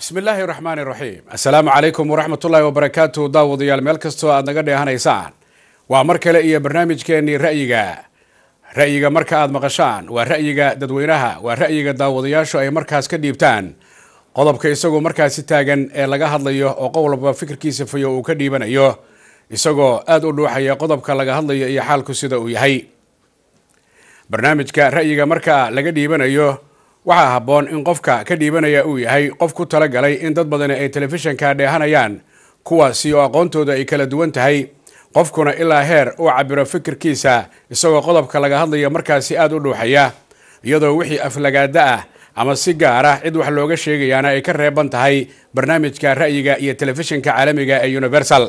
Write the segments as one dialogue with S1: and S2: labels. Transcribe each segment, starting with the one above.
S1: bismi illaahi raxmaani raxiim assalaamu calaykum waraxmatullaahi wabarakaatu daawadayaal meel kastoo aad naga dheehanaysaan waa mar kale iyo barnaamijkeennii ra'yiga ra'yiga marka aad maqashaan waa ra'yiga dadweynaha waa ra'yiga daawadayaashu ay markaas ka dhiibtaan qodobka isagoo markaasi taagan ee laga hadlayo oo qof walba fikirkiisa fayo uu ka dhiibanayo isagoo aada u dhuuxaya qodobka laga hadlayo iyo xaalku sida uu yahay barnaamijka ra'yiga marka laga dhiibanayo waxaa habboon in qofka ka dhiibanaya uu yahay qof ku talagalay in dad badani ay telefishanka dheehanayaan kuwaasi oo aqoontooda ay kala duwan tahay qofkuna ilaa heer uu cabiro fikirkiisa isagoo qodobka laga hadlaya markaasi aada u dhuuxaya iyadoo wixii aflagaada ah ama si gaara cid wax looga sheegayaana ay ka reeban tahay barnaamijka ra'yiga iyo telefishinka caalamiga ee universal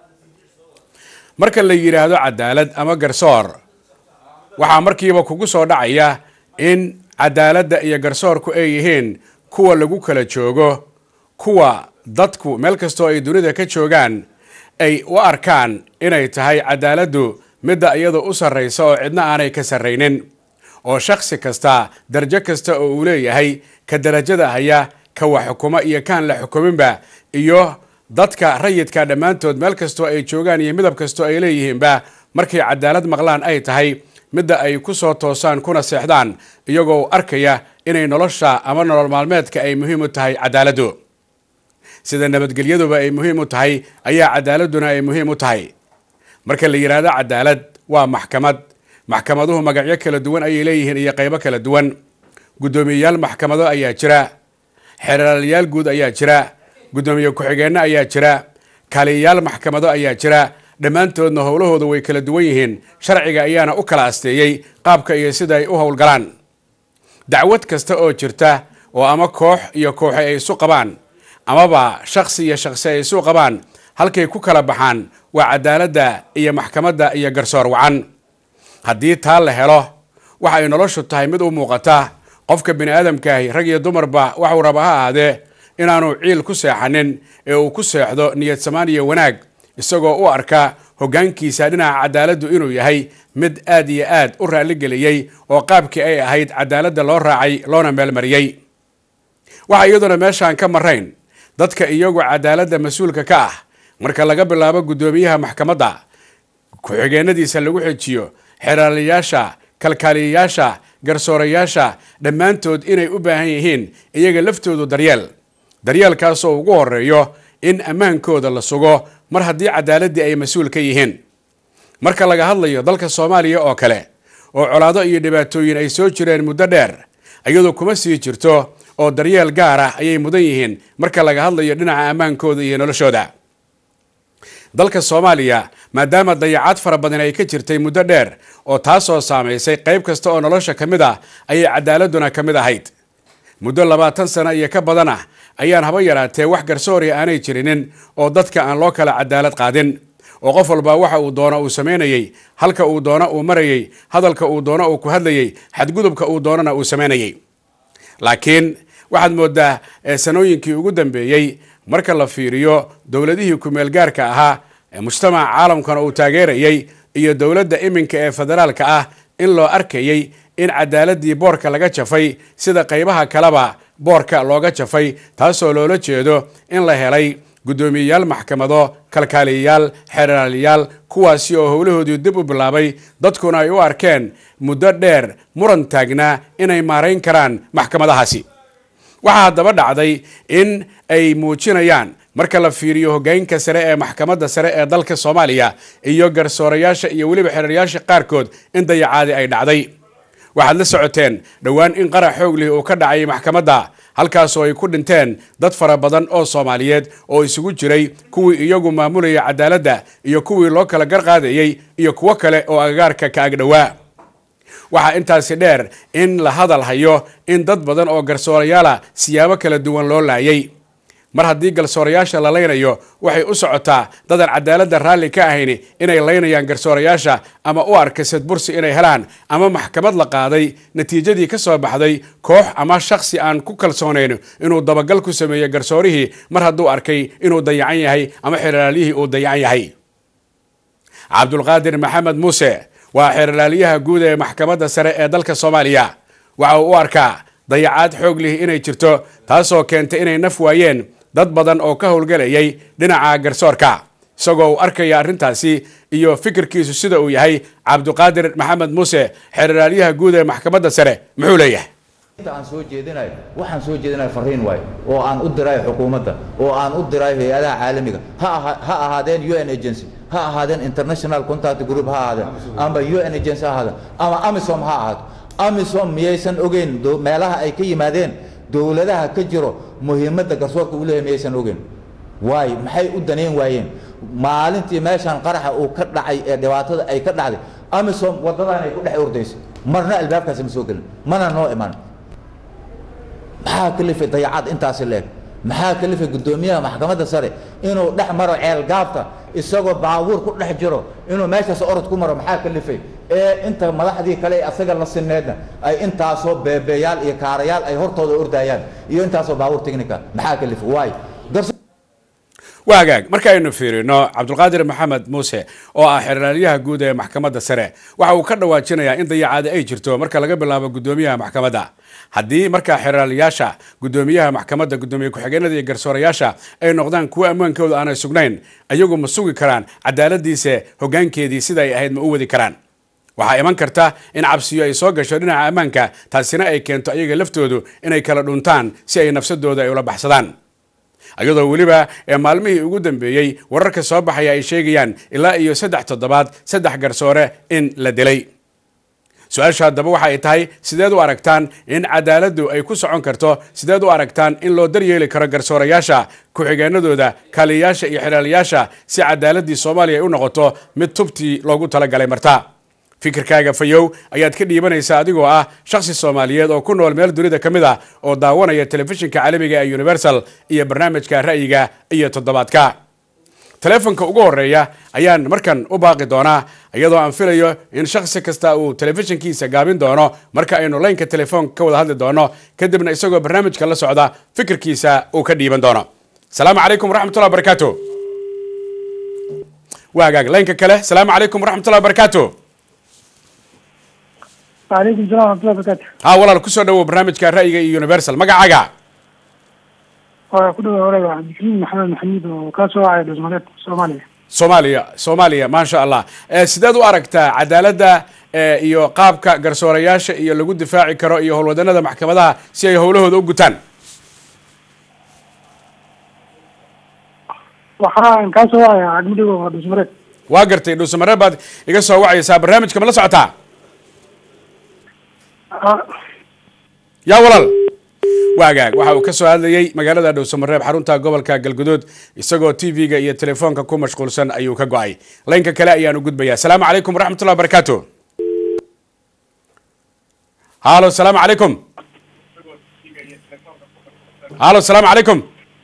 S1: marka la yidhaahdo cadaalad ama garsoor waxaa markiiba kugu soo dhacaya in cadaaladda iyo garsoorku ay yihiin kuwa lagu kala joogo kuwa dadku meel kastoo ay dunida ka joogaan ay u arkaan inay tahay cadaaladdu midda iyada u sarraysa oo cidna aanay ka sarraynin oo shakhsi kasta darajo kasta oo uu leeyahay ka darajada haya ka wax xukuma iyo kaan la xukuminba iyo dadka rayidka dhammaantood meel kastoo ay joogaan iyo midab kastoo ay leeyihiinba markay cadaalad maqlaan ay tahay midda ay ku soo toosaan kuna seexdaan iyagoo arkaya inay nolosha ama nolol maalmeedka ay muhiim u tahay cadaaladdu sida nabadgelyaduba ay muhiim u tahay ayaa cadaaladduna ay muhiim u tahay marka la yidhaahdo cadaalad waa maxkamad maxkamaduhu magacyo kala duwan ayay leeyihiin iyo qaybo kala duwan guddoomiyeyaal maxkamado ayaa jira xeeraalayaal guud ayaa jira guddoomiye ku-xigeenno ayaa jira kaaliyayaal maxkamado ayaa jira dhammaantoodna howlahooda way kala duwan yihiin sharciga ayaana u kala asteeyey qaabka iyo sida ay u howlgalaan dacwad kasta oo jirta oo ama koox iyo kooxe ay isu qabaan amaba shaksi iyo shaksi ay isu qabaan halkay ku kala baxaan waa cadaaladda iyo maxkamadda iyo garsoor wacan haddii taa la helo waxa ay noloshu tahay mid u muuqata qofka bini aadamkaahi rag iyo dumarba waxuu raba ha ahaadee inaanu ciil ku seexanin ee uu ku seexdo niyad samaan iyo wanaag isagoo u arka hoggaankiisa dhinaca cadaaladdu inuu yahay mid aad iyo aad u raalligeliyey oo qaabkii ay ahayd cadaaladda loo raacay loona meelmariyey waxaa iyaduna meeshaan ka marayn dadka iyagu cadaaladda mas-uulka ka ah marka laga bilaabo guddoomiyaha maxkamadda ku-xigeenadiisa lagu xejiyo xeraalayaasha kalkaaliyayaasha garsoorayaasha dhammaantood inay u baahan yihiin iyaga laftoodu daryeel daryeelkaasoo ugu horeeyo in ammaankooda la sugo mar haddii cadaaladdii ay mas-uul ka yihiin marka laga hadlayo dalka soomaaliya oo kale oo colaado iyo dhibaatooyin ay soo jireen muddo dheer iyadoo kuma sii jirto oo daryeel gaar ah ayay mudan yihiin marka laga hadlayo dhinaca ammaankooda iyo noloshooda dalka soomaaliya maadaama dayacaad fara badan ay ka jirtay muddo dheer oo taasoo saamaysay qayb kasta oo nolosha ka mid ah ayay cadaaladuna ka mid ahayd muddo labaatan sano iyo ka badan ah ayaan haba yaraatee wax garsoori aanay jirinin oo dadka aan loo kala cadaalad qaadin oo qof walba waxa uu doono uu samaynayey halka uu doono uu marayey hadalka uu doono uu ku hadlayey xadgudubka uu doonona uu samaynayey laakiin waxaad moodaa sanooyinkii ugu dambeeyey marka la fiiriyo dowladihii kumeel gaarka ahaa ee mujtamaca caalamkana uu taageerayey iyo dowladda iminka ee federaalka ah in loo arkayey in cadaaladii boorka laga jafay sida qaybaha kaleba boorka looga jafay taasoo loola jeedo in la helay guddoomiyeyaal maxkamado kalkaaliyayaal xeraalayaal kuwaasi oo howlahoodii dib u bilaabay dadkuna ay u arkeen muddo dheer muran taagnaa inay maarayn karaan maxkamadahaasi waxaa haddaba dhacday in ay muujinayaan marka la fiiriyo hoggaanka sare ee maxkamadda sare ee dalka soomaaliya iyo garsoorayaasha iyo weliba xeraalayaasha qaarkood in dayacaadi ay dhacday waxaad la socoteen dhowaan in qarax xoog lih uu ka dhacay maxkamadda halkaasoo ay ku dhinteen dad fara badan oo soomaaliyeed oo isugu jiray kuwii iyagu maamulaya cadaaladda iyo kuwii loo kala garqaadayey iyo kuwo kale oo agagaarka ka agdhowaa waxaa intaasi dheer in la hadal hayo in dad badan oo garsoorayaala siyaabo kala duwan loo laayay mar haddii garsoorayaasha la laynayo waxay u socotaa dadan cadaaladda raalli ka ahayni inay laynayaan garsoorayaasha ama u arka sadbursi inay helaan ama maxkamad la qaaday natiijadii ka soo baxday koox ama shaksi aan ku kalsoonayn inuu dabagal ku sameeyo garsoorihii mar hadduu arkay inuu dayacan yahay ama xeraalyihii uu dayacan yahay cabdulqaadir maxamed muuse waa xeerlaaliyaha guud ee maxkamadda sare ee dalka soomaaliya waxa uu u arkaa dayacaad xoog lihi inay jirto taasoo keentay inay naf waayeen dad badan oo ka howlgelayay dhinaca garsoorka isagoo uu arkaya arrintaasi iyo fikirkiisu sida uu yahay cabdiqaadir maxamed muuse xeeralaalyaha guud ee maxkamadda sare muxuu leeyahay
S2: inta aan soo jeedinayo waxaan soo jeedinayo fariin waayo oo aan u dirayo xukuumadda oo aan u dirayo hay-adaha caalamiga ha aha ha ahaadeen u n agency ha ahaadeen international contact group ha ahaadeen ama u n agency ha ahaadeen ama amisom ha ahaato amisom miyaysan ogeyn do- meelaha ay ka yimaadeen dowladaha ka jiro muhiimadda garsoorka uu leeyahay miyaysan ogeyn waayo maxay u danayn waayeen maalintii meeshaan qaraxa uu ka dhacay ee dhibaatada ay ka dhacday amisom waddadan ay ku dhex ordaysay marna albaabkaasi ma soo gelin mana noo iman maxaa kalifay dayacaad intaasi leeg maxaa kalifay guddoomiyaha maxkamadda sare inuu dhex maro ceel gaabta isagoo baabuur ku dhex jiro inuu meeshaas orod ku maro maxaa kalifay ee inta madaxdii kale ee asaga la sineedna ay intaasoo beebeeyaal iyo kaarayaal ay hortooda ordayaan iyo intaasoo baabuur technica maxaa kalifay waayo garso
S1: waa hagaag markaaynu fiirino cabdulqaadir maxamed muuse oo ah xeraalyaha guud ee maxkamadda sare waxa uu ka dhawaajinayaa in dayacaada ay jirto marka laga bilaabo guddoomiyaha maxkamadda haddii markaa xeraalayaasha guddoomiyaha maxkamadda guddoomiye ku-xigeenada iyo garsoorayaasha ay noqdaan kuwo ammaankooda aanay sugnayn ayagu ma sugi karaan cadaaladiisa hoggaankeedii sida ay ahayd ma u wadi karaan waxaa iman karta in cabsiyo ay soo gasho dhinaca ammaanka taasina ay keento ayaga laftoodu inay kala dhuntaan si ay nafsadooda ay ula baxsadaan iyadoo weliba ee maalmihii ugu dambeeyey wararka soo baxaya ay sheegayaan ilaa iyo saddex toddobaad saddex garsoore in la dilay su-aasha haddaba waxa ay tahay sideed u aragtaan in cadaaladdu ay ku socon karto sideed u aragtaan in loo daryeeli karo garsoorayaasha ku-xigeenadooda kaaliyayaasha iyo xiraalayaasha si cadaaladii soomaaliya ay u noqoto mid tubtii loogu talagalay marta fikirkaaga fayow ayaad ka dhiibanaysaa adigoo ah shakhsi soomaaliyeed oo ku nool meel dunida ka mid ah oo daawanaya telefishinka caalamiga ee universal iyo barnaamijka ra'yiga iyo toddobaadka telefonka ugu horeeya ayaan markan u baaqi doonaa iyadoo aan filayo in shakhsi kasta uu telefishinkiisa gaabin doono marka aynu laynka telefoonka ka wada hadli doono kadibna isagoo barnaamijka la socda fikirkiisa uu ka dhiiban doono salaamu calaykum waraxmatullah barakaatu waa hagaag laynka kale salaamu calaykum waraxmatullah barakaatu
S3: وعليكم السلام ورحمة الله وبركاته
S1: ha walaal kusoo dhawow barnaamijka ra'yiga iyo universal magacaaga
S3: waa ku dhawa walaal cabdikariim maxamed maxamuud oo kaa soo wacay dhusmareed soomaaliya
S1: soomaaliya soomaaliya maasha allah Eh, sideed u aragtaa cadaaladda eh, iyo qaabka garsoorayaasha iyo lagu difaaci karo iyo howlwadanada maxkamadaha si ay howlahooda u gutaan
S3: waxaan kaa soo wacaya cagmudhigo waa dhusmareed
S1: waa gartay dhuusamareer baad iga soo wacaysaa barnaamijka ma la socotaa yaa walaal waagaag waxa uu ka soo hadlayey magaalada dhowsamareeb xarunta gobolka galguduud isagoo t v-ga iyo telefoonka ku mashquulsan ayuu ka go-ay laynka kale ayaan u gudbayaa asalaamu calaykum waraxmatullah barakaatu halo salaamu calaykum halo salaamu calaykum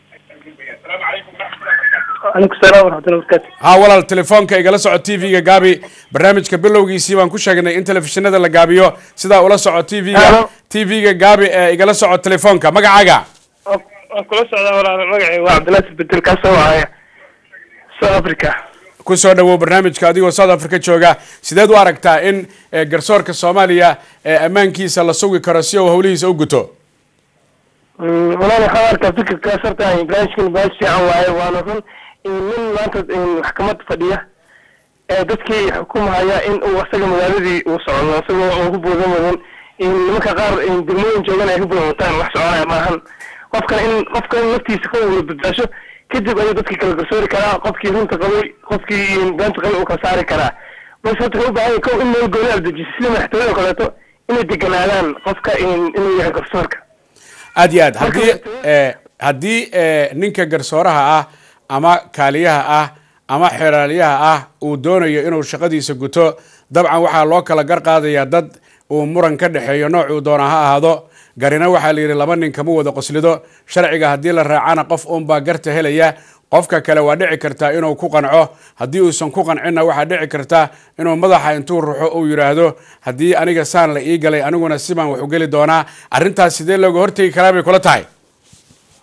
S3: calaykum salaam waraxmatullahi wabarakaatu
S1: ha walaal telefoonka igala soco t v-ga gaabi barnaamijka bilowgiisii baan ku sheegnay in telefishinada la gaabiyo sidaa ula soco t v-ga
S4: Hello.
S1: t v-ga gaabi ee igala soco telefoonka magacaaga
S4: waan kula socdaa walaal magacay waa cabdilaahi bedel kaa soo wacaya south africa
S1: ku soo dhawow barnaamijka adigoo south africa jooga sideed u aragtaa in eh, garsoorka soomaaliya eh, ammaankiisa la sugi karo si uu howlihiisa u guto
S4: Mm, walaal waxaan arkaa fikirkaas horta barnaamijkan barnaamij fiican waaye waana run in nin maanta in maxkamad fadhiya ee dadkii xukumhaya in uu asaga magaaladii uu socdo isagoo aan ku buudan wadan in nimanka qaar in degmooyin joogan ay ku buudan wataan wax soconaya maahan qofkan in qofka in naftiisa ka wada badbaasho kadib ayuu dadkii kala garsoori karaa qofkii runta qabay qofkii beenta qabay uu kala saari karaa balse horta waxay u baahan yahay kow in meel gooni ardajiso sida madaxtooyada oo kaleeto inay deganaadaan qofka in inuu yahay garsoorka
S1: aad iyo aad haddii
S4: Marka-
S1: eh, haddii eh, ninka garsooraha ah ama kaaliyaha ah ama xeraaliyaha ah uu doonayo inuu shaqadiisa guto dabcan waxaa loo kala gar qaadayaa dad uu muran ka dhexeeyo noocuu doona ha ahaado garina waxaa la yidhi laba nin kama wada qoslido sharciga haddii la raacana qof uunbaa garta helaya qofka kale waa dhici kartaa inuu ku qanco haddii uusan ku qancinna waxaa dhici karta inuu madaxa intuu ruxo uu yidhaahdo haddii aniga saan la ii galay aniguna sibaan wax u geli doonaa arrintaas sidee looga hortegi karaa bay kula tahay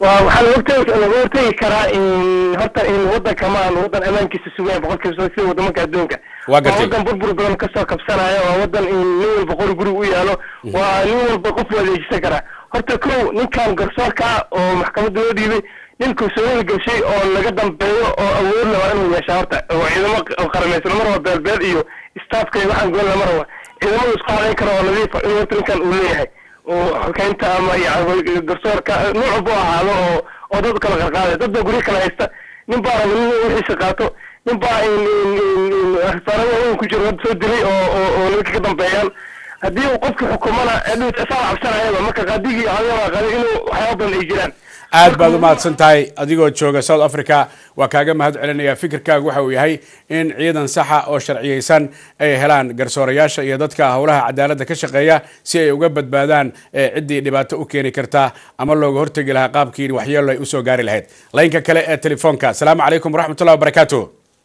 S4: waa waxaa laga hortegi laga hortegi karaa in horta in wadanka ma aan wadan amaankiisa sugaya boqolkiiba sida sida wadamanka adduunka
S1: Waa gartay.
S4: wadan burbur badan kasoo kabsanaya waa wadan in nin walba qori guri u yaalo waa nin walba qof wadeejisan karaa horta kow ninkan garsoorka ah oo maxkamadda loo dhiibay nin kalsoonida gashay oo laga dambeeyo oo awoodna waa inuu yeeshaa horta oo ciidamo q- qaramaysan marwa beelbeel iyo staafka iyo waxaan goolna marwa ciidamadu isku hadayn kara oo nadiifa in horta ninkan uu leeyahay oo xukeynta ama yani garsoorka nooc walba u ahaado oo oo dad kala qarqaaday dad baa guryo kala haysta nin baa raba nin wixiisa qaato nin baa in in in in rasaarada waaweyn ku jiro dad soo dilay oo oo oo nimanka ka dambeeyaan haddii uu qofka xukumana dhowt asaa cabsanayaba marka qaadigii adaba qadi inuu waxyaaba badan ay jiraan
S1: aad baad u mahadsan tahay adigoo jooga south africa waa kaaga mahad celinaya fikirkaagu waxa uu yahay in ciidan saxa oo sharciyeysan ay helaan garsoorayaasha iyo dadka howlaha cadaaladda ka shaqeeya si ay uga badbaadaan eh, ciddii dhibaato u keeni karta ama looga hortegi lahaa qaabkii waxyeelo ay usoo gaari lahayd laynka kale ee telefoonka asalaamu calaykum waraxmatullahi wabarakaatu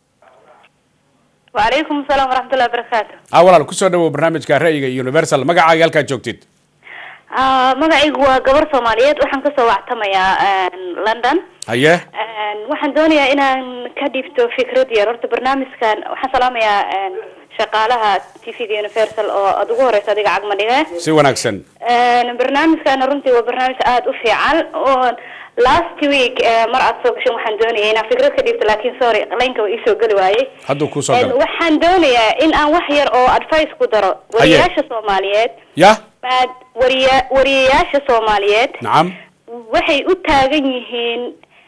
S5: وعليكم السلام ورحمة الله وبركاته
S1: ah walaal kusoo dhawow barnaamijka ra'yiga universal magacaaga halkaad joogtid
S5: آه magacaygu waa gabar soomaaliyeed waxaan kasoo wactamayaa london
S1: haye
S5: waxaan doonayaa inaan ka dhiibto fikrad yar horta barnaamijkan waxaan salaamayaa shaqaalaha t v-ga universal oo aada ugu horeysa adiga cagma dhige
S1: si wanaagsan
S5: barnaamijkana runtii waa barnaamij aada u fiican oo last week eh, mar aad soo gashan waxaan doonaya inaan fikrad ka dhiibto laakiin sorry laynka waa iisoo geli waayey
S1: hadduu kusoo
S5: En
S1: galo
S5: waxaan doonayaa in aan wax yar oo advice ku daro wariyayaasha soomaaliyeed
S1: yah
S5: maad wariya wariyayaasha soomaaliyeed
S1: nacam
S5: waxay u taagan yihiin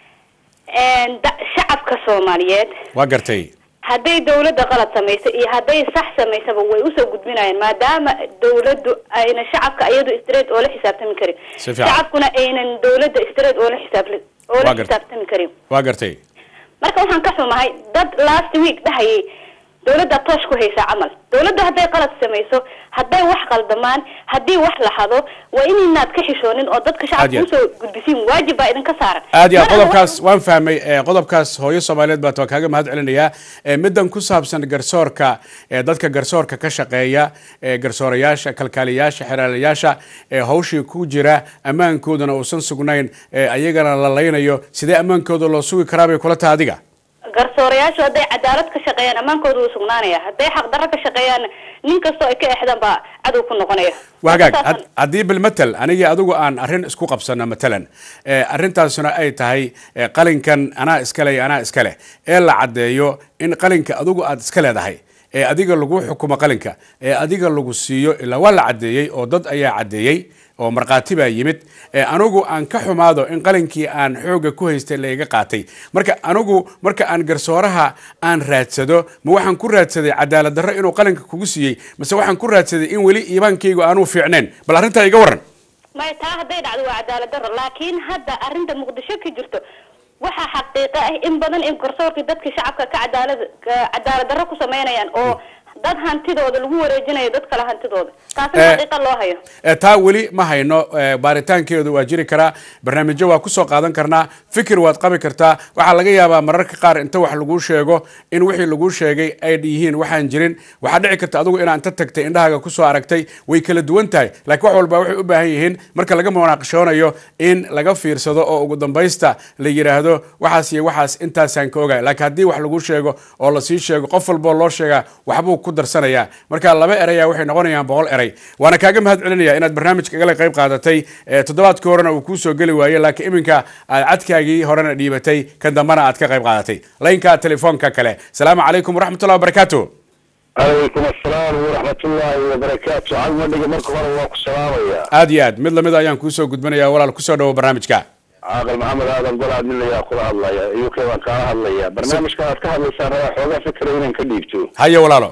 S5: en, da- shacabka soomaaliyeed
S1: waa gartay
S5: hadday dawladda qalad samayso iyo hadday sax samaysaba way usoo gudbinayaan maadaama dawladdu ayna shacabka iyadu straight oo la xisaabtami karin
S1: Si fiican.
S5: shacabkuna aynan dawladda straight oo la xisaab oo
S1: Waa
S5: la
S1: gartay.
S5: xisaabtami karin
S1: waa gartay
S5: marka waxaan ka xumahay dad last week dhahayay dawladda toosh ku haysaa camal dawladda hadday qalad samayso hadday wax qaldamaan haddii wax la hado waa inaynaad ka xishoonin oo dadka
S1: Aad iyo
S5: shacabka
S1: aad.
S5: usoo gudbisiin waajib baa idinka saaran
S1: aad iyo aad
S5: Mar alla
S1: qodobkaas waan fahmay eh, qodobkaas hooyo soomaaliyeed baad waa kaaga mahad celinayaa Eh, middan ku saabsan garsoorka eh, dadka garsoorka ka shaqeeya eh, garsoorayaasha kalkaaliyaasha xeraalayaasha eh, hawshii ku jira ammaankoodana uusan sugnayn eh, ayagana la laynayo sidee ammaankooda loo sugi karaa bay kula tahay adiga
S5: garsoorayaashu hadday cadaalad ka shaqeeyaan ammaankooda wuu sugnaanaya hadday xaqdarro ka shaqeeyaan nin kastoo ay ka exdaan baa cadow ku noqonaya
S1: waa hagaag
S5: Saasan-
S1: had- haddii bilmatel anigii adigu aan arrin isku qabsano matalan eh, arrintaasuna ay tahay eh, qalinkan anaa iskale iyo anaa iskale ee la caddeeyo in qalinka adigu aad iska leedahay ee adiga lagu xukumo qalinka ee adiga lagu siiyo ilaa waa la caddeeyey oo dad ayaa caddeeyey oo markhaati baa yimid ee anigu aan ka xumaado in qalinkii aan xooga ku haystay la iga qaatay marka anigu marka aan garsooraha aan raadsado ma waxaan ku raadsaday cadaalad darro inuu qalinka kugu siiyey mase waxaan ku raadsaday in weli iibaankaygu aanuu fiicnayn bal arrintaa iga waran
S5: maya taa hadday dhacdo waa cadaalad darro laakiin hadda arrinta muqdisho ka jirto waxaa xaqiiqo ah in badan in garsoorkii dadka shacabka ka cadaalad ka cadaalad darro ku sameynayaan oo dad hantidooda lagu wareejinayo dad kale hantidooda taasina
S1: Eh,
S5: xaqiiqa loo hayo
S1: Eh, taa weli ma hayno eh, baaritaankeedu waa jiri karaa barnaamijyo waa kusoo qaadan karnaa fikir waad qabi kartaa waxaa laga yaabaa mararka qaar inta wax laguu sheego in wixii laguu sheegay ay yihiin waxaan jirin waxaa dhici karta adigu inaa inta tagtay indhahaaga kusoo aragtay way kala duwan tahay laakiin wax walba waxay u baahan yihiin marka laga munaaqashoonayo in laga fiirsado oo ugu dambaysta la yidhaahdo waxaas iyo waxaas intaasaan ka ogahay laakiin haddii wax laguu sheego oo lasii sheego qof walboo loo sheegaa waxbuu ku darsanayaa marka laba eraya waxay noqonayaan boqol eray waana kaaga mahad celinaya inaad barnaamijka igala qayb qaadatay Eh, toddobaadkii horena uu kuusoo geli waayey laakiin iminka aad cadkaagii horena dhiibatay kan dambena aad ka qayb qaadatay laynka telefoonka kale salaamu calaykum waraxmatullahi wabarakaatu
S6: calaykum asalaam waraxmatullaahi wabarakaatu cagmadhiga marka hore waa ku salaamayaa
S1: aad iyo aad mid lamid ayaan kuusoo gudbinaya walaal kusoo dhawo barnaamijka
S6: caaqil maxamed aadan gol admilayaa kula hadlaya u k baan kaala hadlaya barnaamijkan aad ka hadlaysaan rabaa xoogaa fikra inaan ka dhiibto
S1: haye walaalo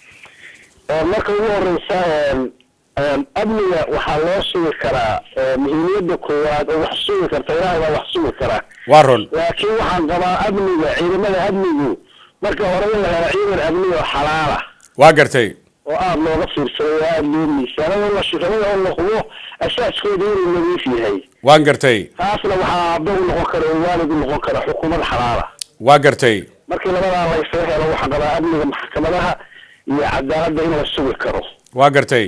S6: oo marka ugu horeysa een, een, amniga waxaa loo sugi karaa ee, muhiimiyadda koowaad oo wax sugi karta ilaahay baa wax sugi karaa
S1: waa run
S6: laakiin waxaan qabaa amniga ciidamada amnigu marka hore in la helo ciidan amni oo xalaala
S1: waa gartay
S6: oo aada looga fiirsaday oo aada loo miisaanay oo la shirada oo la hubo asaaskooda inuu nadiif yahay
S1: waan gartay
S6: taasna waxaa aabbe u noqon kara oo waalid u noqon kara xukuumad xalaala
S1: waa gartay
S6: markii labadaa laysaga helo waxaa qabaa amniga maxkamadaha iyo cadaaladda in la sugi karo
S1: waa gartay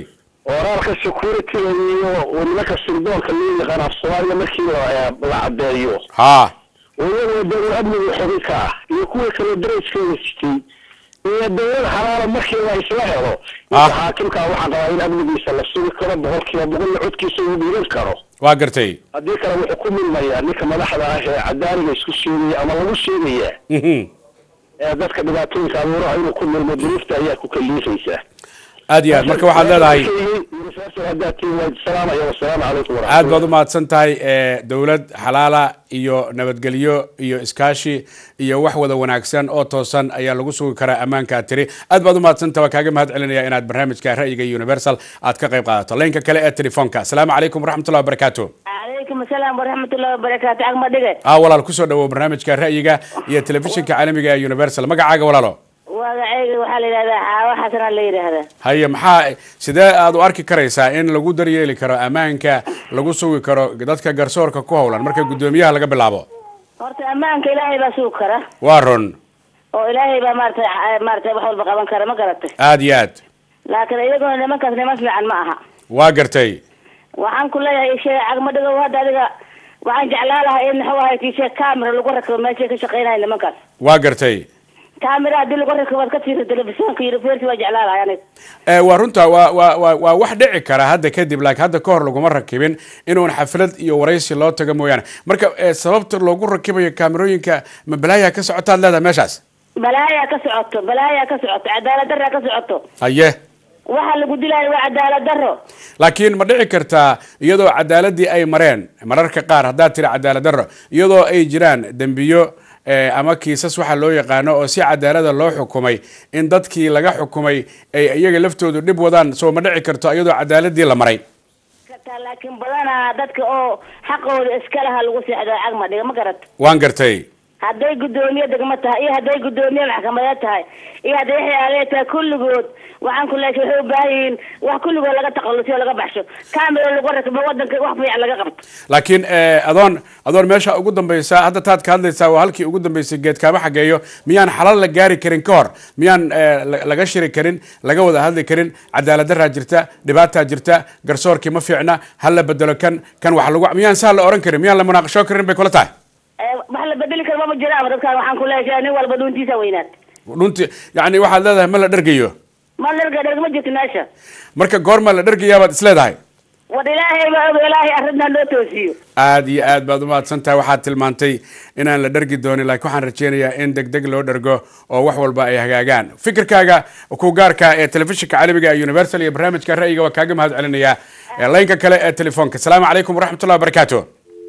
S6: qoraalka securityga iyo nimanka sirdoonka loo yaqaan af soomaaliya markii la la caddeeyo
S1: ha
S6: iyagoo dowlad amniga xubin ka ah iyo kuwa kale darajkeeda sitay iyo dowlad xalaala markii la isla helo
S1: Ah.
S6: ninka xaakimka waxaan qabaa in amnigiisa la sugi karo boqolkiiba boqolna codkiisa uu dhiiban karo
S1: waa gartay
S6: haddii kale wuxuu ku milmayaa ninka madaxda ah ee cadaaliga isku sheegaya ama lagu sheegaya
S1: Mhm.
S6: ee dadka dhibaatooyinka abuuraha inuu ku milmo duruufta ayaa ku kaliifaysaa
S1: aad iyo aad marka waxaad leedahay
S6: haddaad tihiin waa salaamaya wasalaamu calaykum
S1: aad baad u mahadsan tahay ee dowlad xalaala iyo nabadgelyo iyo iskaashi iyo wax wada wanaagsan oo toosan ayaa lagu sugi karaa ammaankaa tiri aad baad u mahadsantaha waa kaaga mahad celinaya inaad barnaamijka ra'yiga universal aad ka qayb qaadato laynka kale ee telefoonka asalaamu calaykum waraxmatullahi wabarakaatu
S7: calaykum asalaam waraxmatullahi wabarakaatu agma dhige
S1: ah walaal kusoo dhawow barnaamijka ra'yiga iyo telefishinka caalamiga ee universal magacaaga walaalo
S7: magacayga waxaa la yidhahdaa xaawo xasana la yidhaahdaa
S1: haye maxaa sidee aad u arki karaysaa in lagu daryeeli karo ammaanka lagu sugi karo dadka garsoorka ku howlan marka guddoomiyaha laga bilaabo
S7: horta ammaanka ilaahay baa sugi kara
S1: waa run
S7: oo ilaahay baa maarata maarata wax walba qaban kara ma garatay
S1: aad iyo aad
S7: laakiin iyaguna nimankaas niman fiican ma aha
S1: waa gartay
S7: waxaan ku leeyahay sheega cagma dhigo hadda adiga waxaan jeclaan lahaa in muxuu ahay tiishe camera lagu rakibo meeshay ka shaqeynaya nimankaas
S1: waa gartay
S7: camera haddii lagu rakibo waad ka tiirta telefishoonka university waa jeclaan lahay aniga
S1: Eh, waa runta waa waa waa waa wax dhici kara hadda kadib laakiin hadda ka hor laguma rakibin inuun xaflad iyo waraysi loo tago mooyaane marka eh, sababta loogu rakibayo kaamerooyinka ma balaayaa ka socotaad leedahay meeshaas
S7: balaayaa ka socoto balaayaa ka socoto cadaalad darraa ka socoto
S1: haye
S7: waxa lagu dilaayo waa cadaalad darro
S1: laakiin ma dhici kartaa iyadoo cadaaladii ay mareen mararka qaar haddaad tiri cadaalad darro iyadoo ay jiraan dembiyo eh, ama kiisas waxa loo yaqaano oo si cadaalada loo xukumay in dadkii laga xukumay ay iyaga laftoodu dhib wadaan soo ma dhici karto iyadoo cadaaladii la maray
S7: kartaa laakiin badanaa dadka oo xaqooda iska laha lagu seexdo cagma dhiga ma garat
S1: waan gartay
S7: hadday guddoomiye degmo tahay iyo hadday guddoomiye maxkamadeed tahay iyo hadday waxyaale tahay kulligood waxaan ku leeyahay waxay u baahan yihiin wax kulligood laga takhalusiyo laga baxsho camera lagu rakibo wadanka wax fiican laga qabto
S1: laakiin eh, adoon adoon meesha ugu dambaysa hadda taad ka hadlaysaa waa halkii ugu dambaysay geedkaama xageeyo miyaan xalal la gaari karin ka hor miyaan eh, la- laga shiri karin laga wada hadli karin cadaalad daraa jirta dhibaataa jirta garsoorkii ma fiicna ha la bedelo kan kan wax lagu miyaan saa la oran karin miyaan la munaaqasho karin bay kula tahay
S7: Eh, wax la bedeli karo mama jiraama dadkaan waxaan ku leeyahay nin walba dhuuntiisa weynaad
S1: runtii yani waxaad leedahay ma la dhergayo
S7: ma dherga dherg ma jirto meesha
S1: marka goorma la dhergayaabaad is leedahay
S7: war ilaahay baa og ilaahay arrintaa noo toosiyo
S1: aad iyo aad baad umahadsan tahay waxaad tilmaantay inaan la dhergi doonin laakiin waxaan rajeynayaa in deg deg loo dhergo oo wax walba ay hagaagaan fikirkaaga ku gaarka ee telefishinka caalamiga ee universal iyo barnaamijka ra'yiga waa kaaga mahad celinayaa Ee, laynka kale ee telefoonka asalaamu calaykum waraxmatullahi wabarakaatu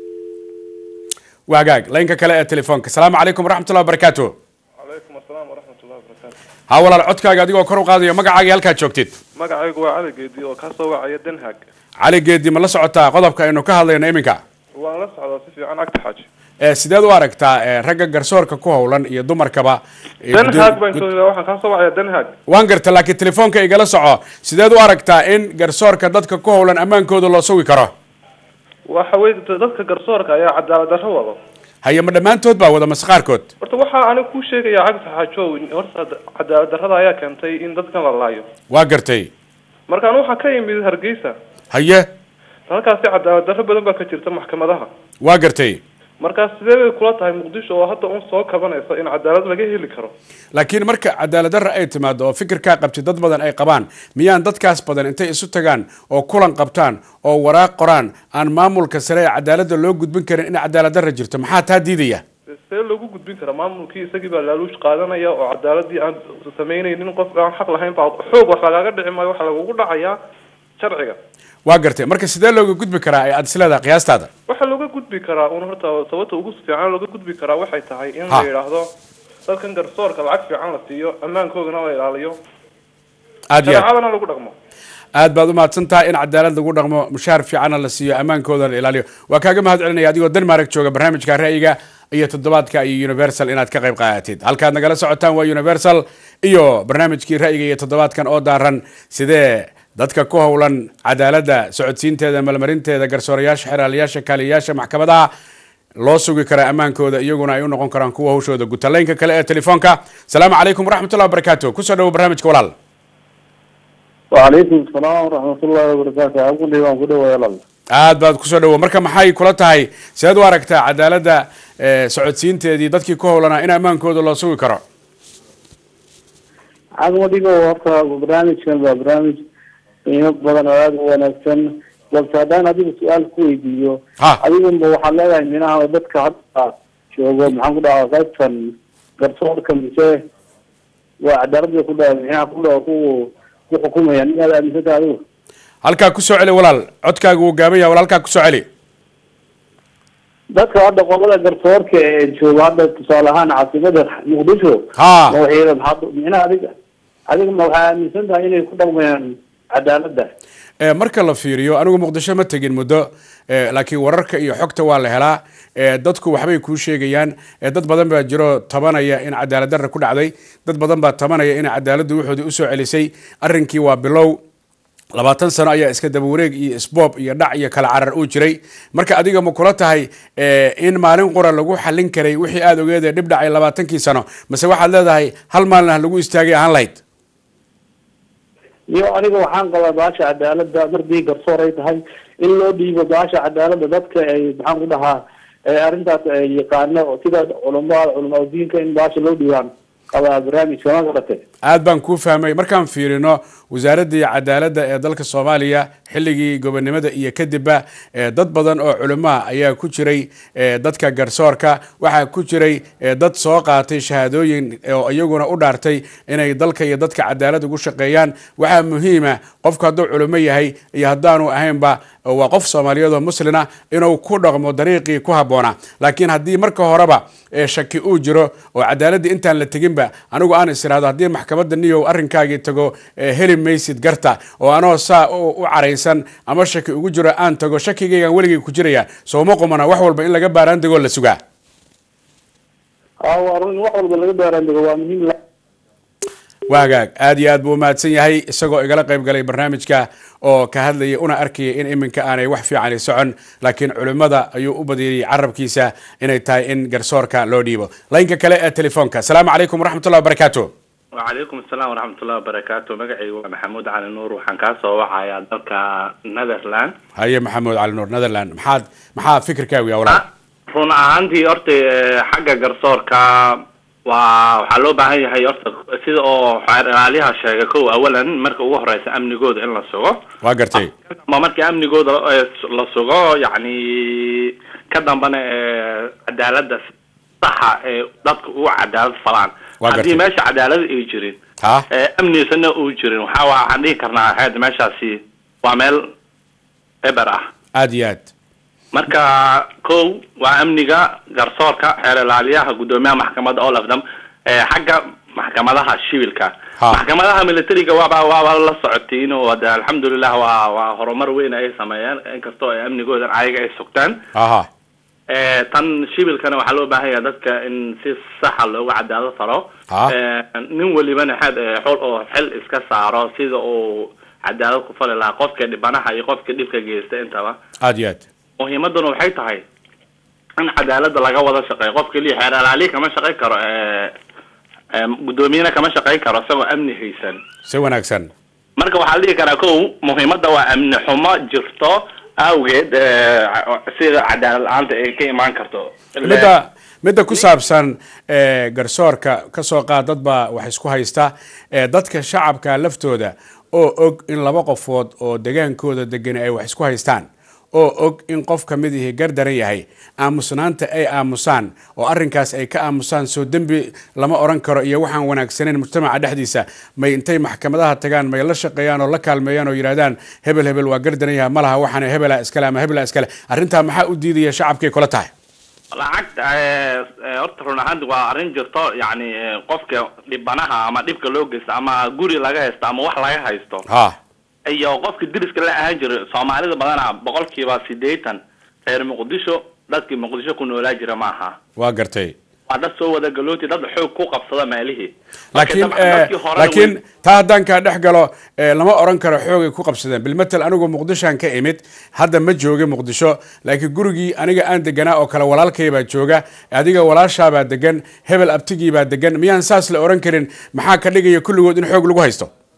S1: waa hagaag laynka kale ee telefoonka asalaamu calaykum waraxmatullahi wabarakaatu
S8: calaykum asalaam waraxmat ullahi wabarakaatu
S1: ha walaal codkaaga adigoo kor u qaadayo magacaaga iyo halkaad joogtid
S8: magacaygu waa cali geedi oo kasoo wacaya den haag
S1: cali geedi ma la socotaa qodobka aynu ka hadlayno iminka
S8: waan la socdaa si fiican agta xaaji
S1: Ee, sideed u aragtaa ee, ragga garsoorka ku howlan iyo dumarkaba ee,
S8: den
S1: guddoom-
S8: haag baan soo waxaan kasoo wacaya den haag
S1: waan garta laakiin telefoonka igala soco sideed u aragtaa in garsoorka dadka ku howlan ammaankooda loo sugi karo
S8: waxa wey dadka garsoorka ayaa cadaalad darro wado
S1: haye ma dhammaantood baa wada mase qaarkood
S8: horta waxaa aniga kuu sheegaya cagta xaajo horta cadaalad darrada ayaa keentay in dadkan la laayo
S1: waa gartay
S8: markaan waxaa ka yimid hargeysa
S1: haye
S8: halkaasi cadaalad darro badan baa ka jirta maxkamadaha
S1: waa gartay
S8: markaas sidee bay kula tahay muqdisho oo hadda un soo kabanaysa in cadaalad laga heli karo
S1: laakiin marka cadaalad darra ay timaado oo fikirkaa qabti dad badan ay qabaan miyaan dadkaas badan intay isu tagaan oo kulan qabtaan oo waraaq qoraan aan maamulka sare ee cadaaladda loo gudbin karin in cadaalad darra jirto maxaa taa diidaya
S8: see loogu gudbin karaa maamulkii isagii baa laaluush qaadanaya oo cadaaladii aan samaynaynin qof aan xaq lahayn baa xoog wax lagaaga dhici maayo waxa lagugu dhacayaa sharciga
S1: waa gartay marka sidee looga gudbi karaa ee aad is leedahay qiyaastaada
S8: waxaa looga gudbi karaa un horta sababta ugu fiican looga gudbi karaa waxay tahay in
S1: Ha.
S8: la yidhaahdo dadkan garsoorka lacag fiican la siiyo ammaankoodana la ilaaliyo
S1: aad iyo aad
S8: shareecadana lagu dhaqmo
S1: aad baad umahadsan tahay in cadaalad lagu dhaqmo mushaar fiicanna la siiyo ammaankooda la ilaaliyo waa kaaga mahad celinaya adigoo denmark jooga barnaamijka ra'yiga iyo toddobaadka iyo universal inaad ka qayb qaadatid halkaad nagala socotaan waa universal iyo barnaamijkii ra'yiga iyo toddobaadkan oo daaran sidee dadka ku howlan cadaaladda socodsiinteeda malmarinteeda garsoorayaasha xeraalayaasha kaaliyayaasha maxkamadaha loo sugi karaa ammaankooda iyaguna ay u noqon karaan kuwa hawshooda gutalaynka kale ee telefoonka asalaamu calaykum waraxmatullahi wabarakaatu kusoo dhawo barnaamijka walaal
S9: وعليكم السلام ورحمة الله وبركاته أقول لي وأنا كده ويا الله
S1: aad baad kusoo dhawo marka maxay kula tahay seed u aragtaa cadaaladda eh, socodsiinteedii dadkii ku howlanaa in ammaankooda loo sugi karo
S9: عقب ديكو horta barnaamijkan waa barnaamij qiimo badan oo aada u wanaagsan balse haddaan adiga su-aal ku weydiiyo
S1: Ha.
S9: adigunba waxaad leedahay minaha dadka hadda joogo maxaan ku dhahaa qaybtan garsoorka mise waa cadaaladda ku dhaha minaha ku dhaha ku ku xukumaya inaad aaminsantahay adigu
S1: halkaa kusoo celi walaal codkaagu wuu gaaban yahay walaal halkaa kusoo celi
S9: dadka hadda qolada garsoorka ee jooga hadda tusaale ahaan caasimada muqdisho
S1: Ha.
S9: ma waxay maxaad minaha adiga adiga ma waxaa aaminsan tahay inay ku dhaqmayaan cadaaladda
S1: Eh, marka la fiiriyo anigu muqdisho ma tegin muddo eh, laakiin wararka iyo xogta waa la helaa Eh, dadku waxbay kuu sheegayaan Eh, dad badan baa jiro tabanaya in cadaalad darra ku dhacday dad badan baa tabanaya in cadaaladdu wuxoodii usoo celisay arrinkii waa bilow labaatan sano ayaa iska daba wareeg iyo isboob iyo dhac iyo kala carar uu jiray marka adiga ma kula tahay eh, in maalin qura lagu xallin karay wixii aada ogeedee dhib dhacay labaatankii sano mase waxaad leedahay hal maalin ah lagu istaagay ahaan lahayd
S9: iyo aniga waxaan qabaa baasha cadaaladda mardii garsoor ay tahay in loo dhiibo baasha cadaaladda dadka ay maxaan ku dhahaa ee arrintaas ay yaqaano sida culumada culamaa diinka in baasha loo dhiibaan qabaa barnaamijka ma garatay
S1: aad baan kuu fahmay markaan fiirino wasaaraddii cadaaladda ee dalka soomaaliya xilligii gobonimada iyo kadibba eh, dad badan oo culimaa ayaa ku jiray eh, dadka garsoorka waxaa ku jiray eh, dad soo qaatay shahaadooyin oo iyaguna u dhaartay inay dalka iyo dadka cadaalad ugu shaqeeyaan waxaa muhiima qofku hadduu culimo yahay iyo haddaanu ahaynba waa qof soomaaliyeed oo muslina inuu ku dhaqmo dariiqii ku habboonaa laakiin haddii marka horeba eh, shaki uu jiro oo cadaaladda intaan la teginba anigu aan is iraahdo haddii maxkamadda niyow arrinkaagii tago eh, heli maysid garta oo anoo saa u u caraysan ama shaki ugu jiro aan tago shakigaygaan weligay ku jiraya sooma qumana wax walba in laga baaraan degoo la sugaa
S9: aa waa run wax walba laga baaraan dego waa muhiim la-
S1: waa hagaag aad iyo aad buu umahadsan yahay isagoo igala qayb galay barnaamijka oo ka hadlaya una arkaya in iminka aanay wax fiicani socon laakiin culimmada ayuu u badiyey carabkiisa inay tahay in garsoorka loo dhiibo laynka kale ee telefoonka asalaamu calaykum waraxmatullahi wabarakaatu
S10: وعليكم السلام ورحمة الله وبركاته مقعي محمود علي نور وحن كاسو وحايا دلك نذرلاند
S1: haye maxamuud cali nuur netherland maxaad maxaa fikirkaagu yaa walaal
S10: run ahaantii horta eh, xagga garsoorka waa waxaa loo baahan yahay horta sida oo xeer ilaaliyaha sheegay kow awalan marka ugu horeysa amnigooda in la sugo
S1: waa gartay
S10: ma markii amnigooda eh, la sugo yacni ka dambana eh, cadaaladda saxa ee dadka ugu cadaalad falaan
S1: Waa
S10: haddii
S1: gartay.
S10: meesha cadaalad ay jirin
S1: ha
S10: ee amnigisana uu jirin waxaa waa- waxaan dhihi karnaa xeed meeshaasi waa meel eber ah
S1: aad iyo aad
S10: marka kow waa amniga garsoorka xeer ilaaliyaha guddoomiyaha maxkamadda all of them ee xagga maxkamadaha shibilka
S1: Ha.
S10: maxkamadaha militariga waaba waaba la socotiin oo de alxamdulilah waa waa horumar weyn ay sameeyeen inkastoo ay amnigoodan ayaga ay sugtaan
S1: aha
S10: Eh, tan shibilkana waxaa loo baahan yahay dadka in si saxa loogu cadaalad faro
S1: Ha.
S10: Eh, nin walibana xed eh, xol oo xil iska saaro sida uu cadaalad ku fali lahaa qofka dhibanaha iyo qofka dhibka geysta intaba
S1: aad iyo aad
S10: muhiimaduna waxay tahay in cadaalada laga wada shaqeeyo qof keliya xeer alaalihi kama shaqayn karo eh, eh, guddoomiyena kama shaqayn karo isagoo amni haysan
S1: si wanaagsan
S10: marka waxaa la dhihi karaa kow muhiimadda waa amni xumo jirto awgeed eh, sida cadaalad la-aanta ay ka imaan karto
S1: midda midda ku saabsan eh, garsoorka ka soo qaad dad baa wax isku haysta eh, dadka shacabka laftooda oo og in laba qofood oo degaankooda degan ay wax isku haystaan oo og in qof ka mid ihi gardaran yahay aamusnaanta ay aamusaan oo arrinkaas ay ka aamusaan soo dembi lama oran karo iyo waxaan wanaagsaneyn mujtamaca dhexdiisa may intay maxkamadaha tagaan may la shaqeeyaan oo la kaalmeeyaan oo yidhahdaan hebel hebel waa gardaran yahay malaha waxaan hebela iskale ama hebela iskale arrintaa maxaa u diidaya shacabkay kula tahay
S10: lacagta eh, eh, horta run ahaanti waa arrin jirto yacni eh, qofka dhibanaha ama dhibka loo geysta ama guri laga haysto ama wax laga haysto
S1: ha
S10: iyo qofka deriska la ahaan jiray soomaalida badana boqolkiiba sideetan reer muqdisho dadkii muqdisho ku noolaa jira maaha
S1: waa gartay
S10: waa dad soo wada galooti dad xoog ku qabsada meelihii
S1: laakiin
S10: Marka dabcan dadkii horena
S1: laakiin
S10: way-
S1: taa haddaan kaa dhex galo eh, lama oran karo xoogay ku qabsadeen bilmatel anigu muqdishoan ka imid hadda ma jooga muqdisho laakiin gurigii aniga aan deganaa oo kale walaalkay baa jooga adiga walaashaabaa degan hebel abtigii baa degan miyaan saas la oran karin maxaa ka dhigaya kulligood in xoog lagu haysto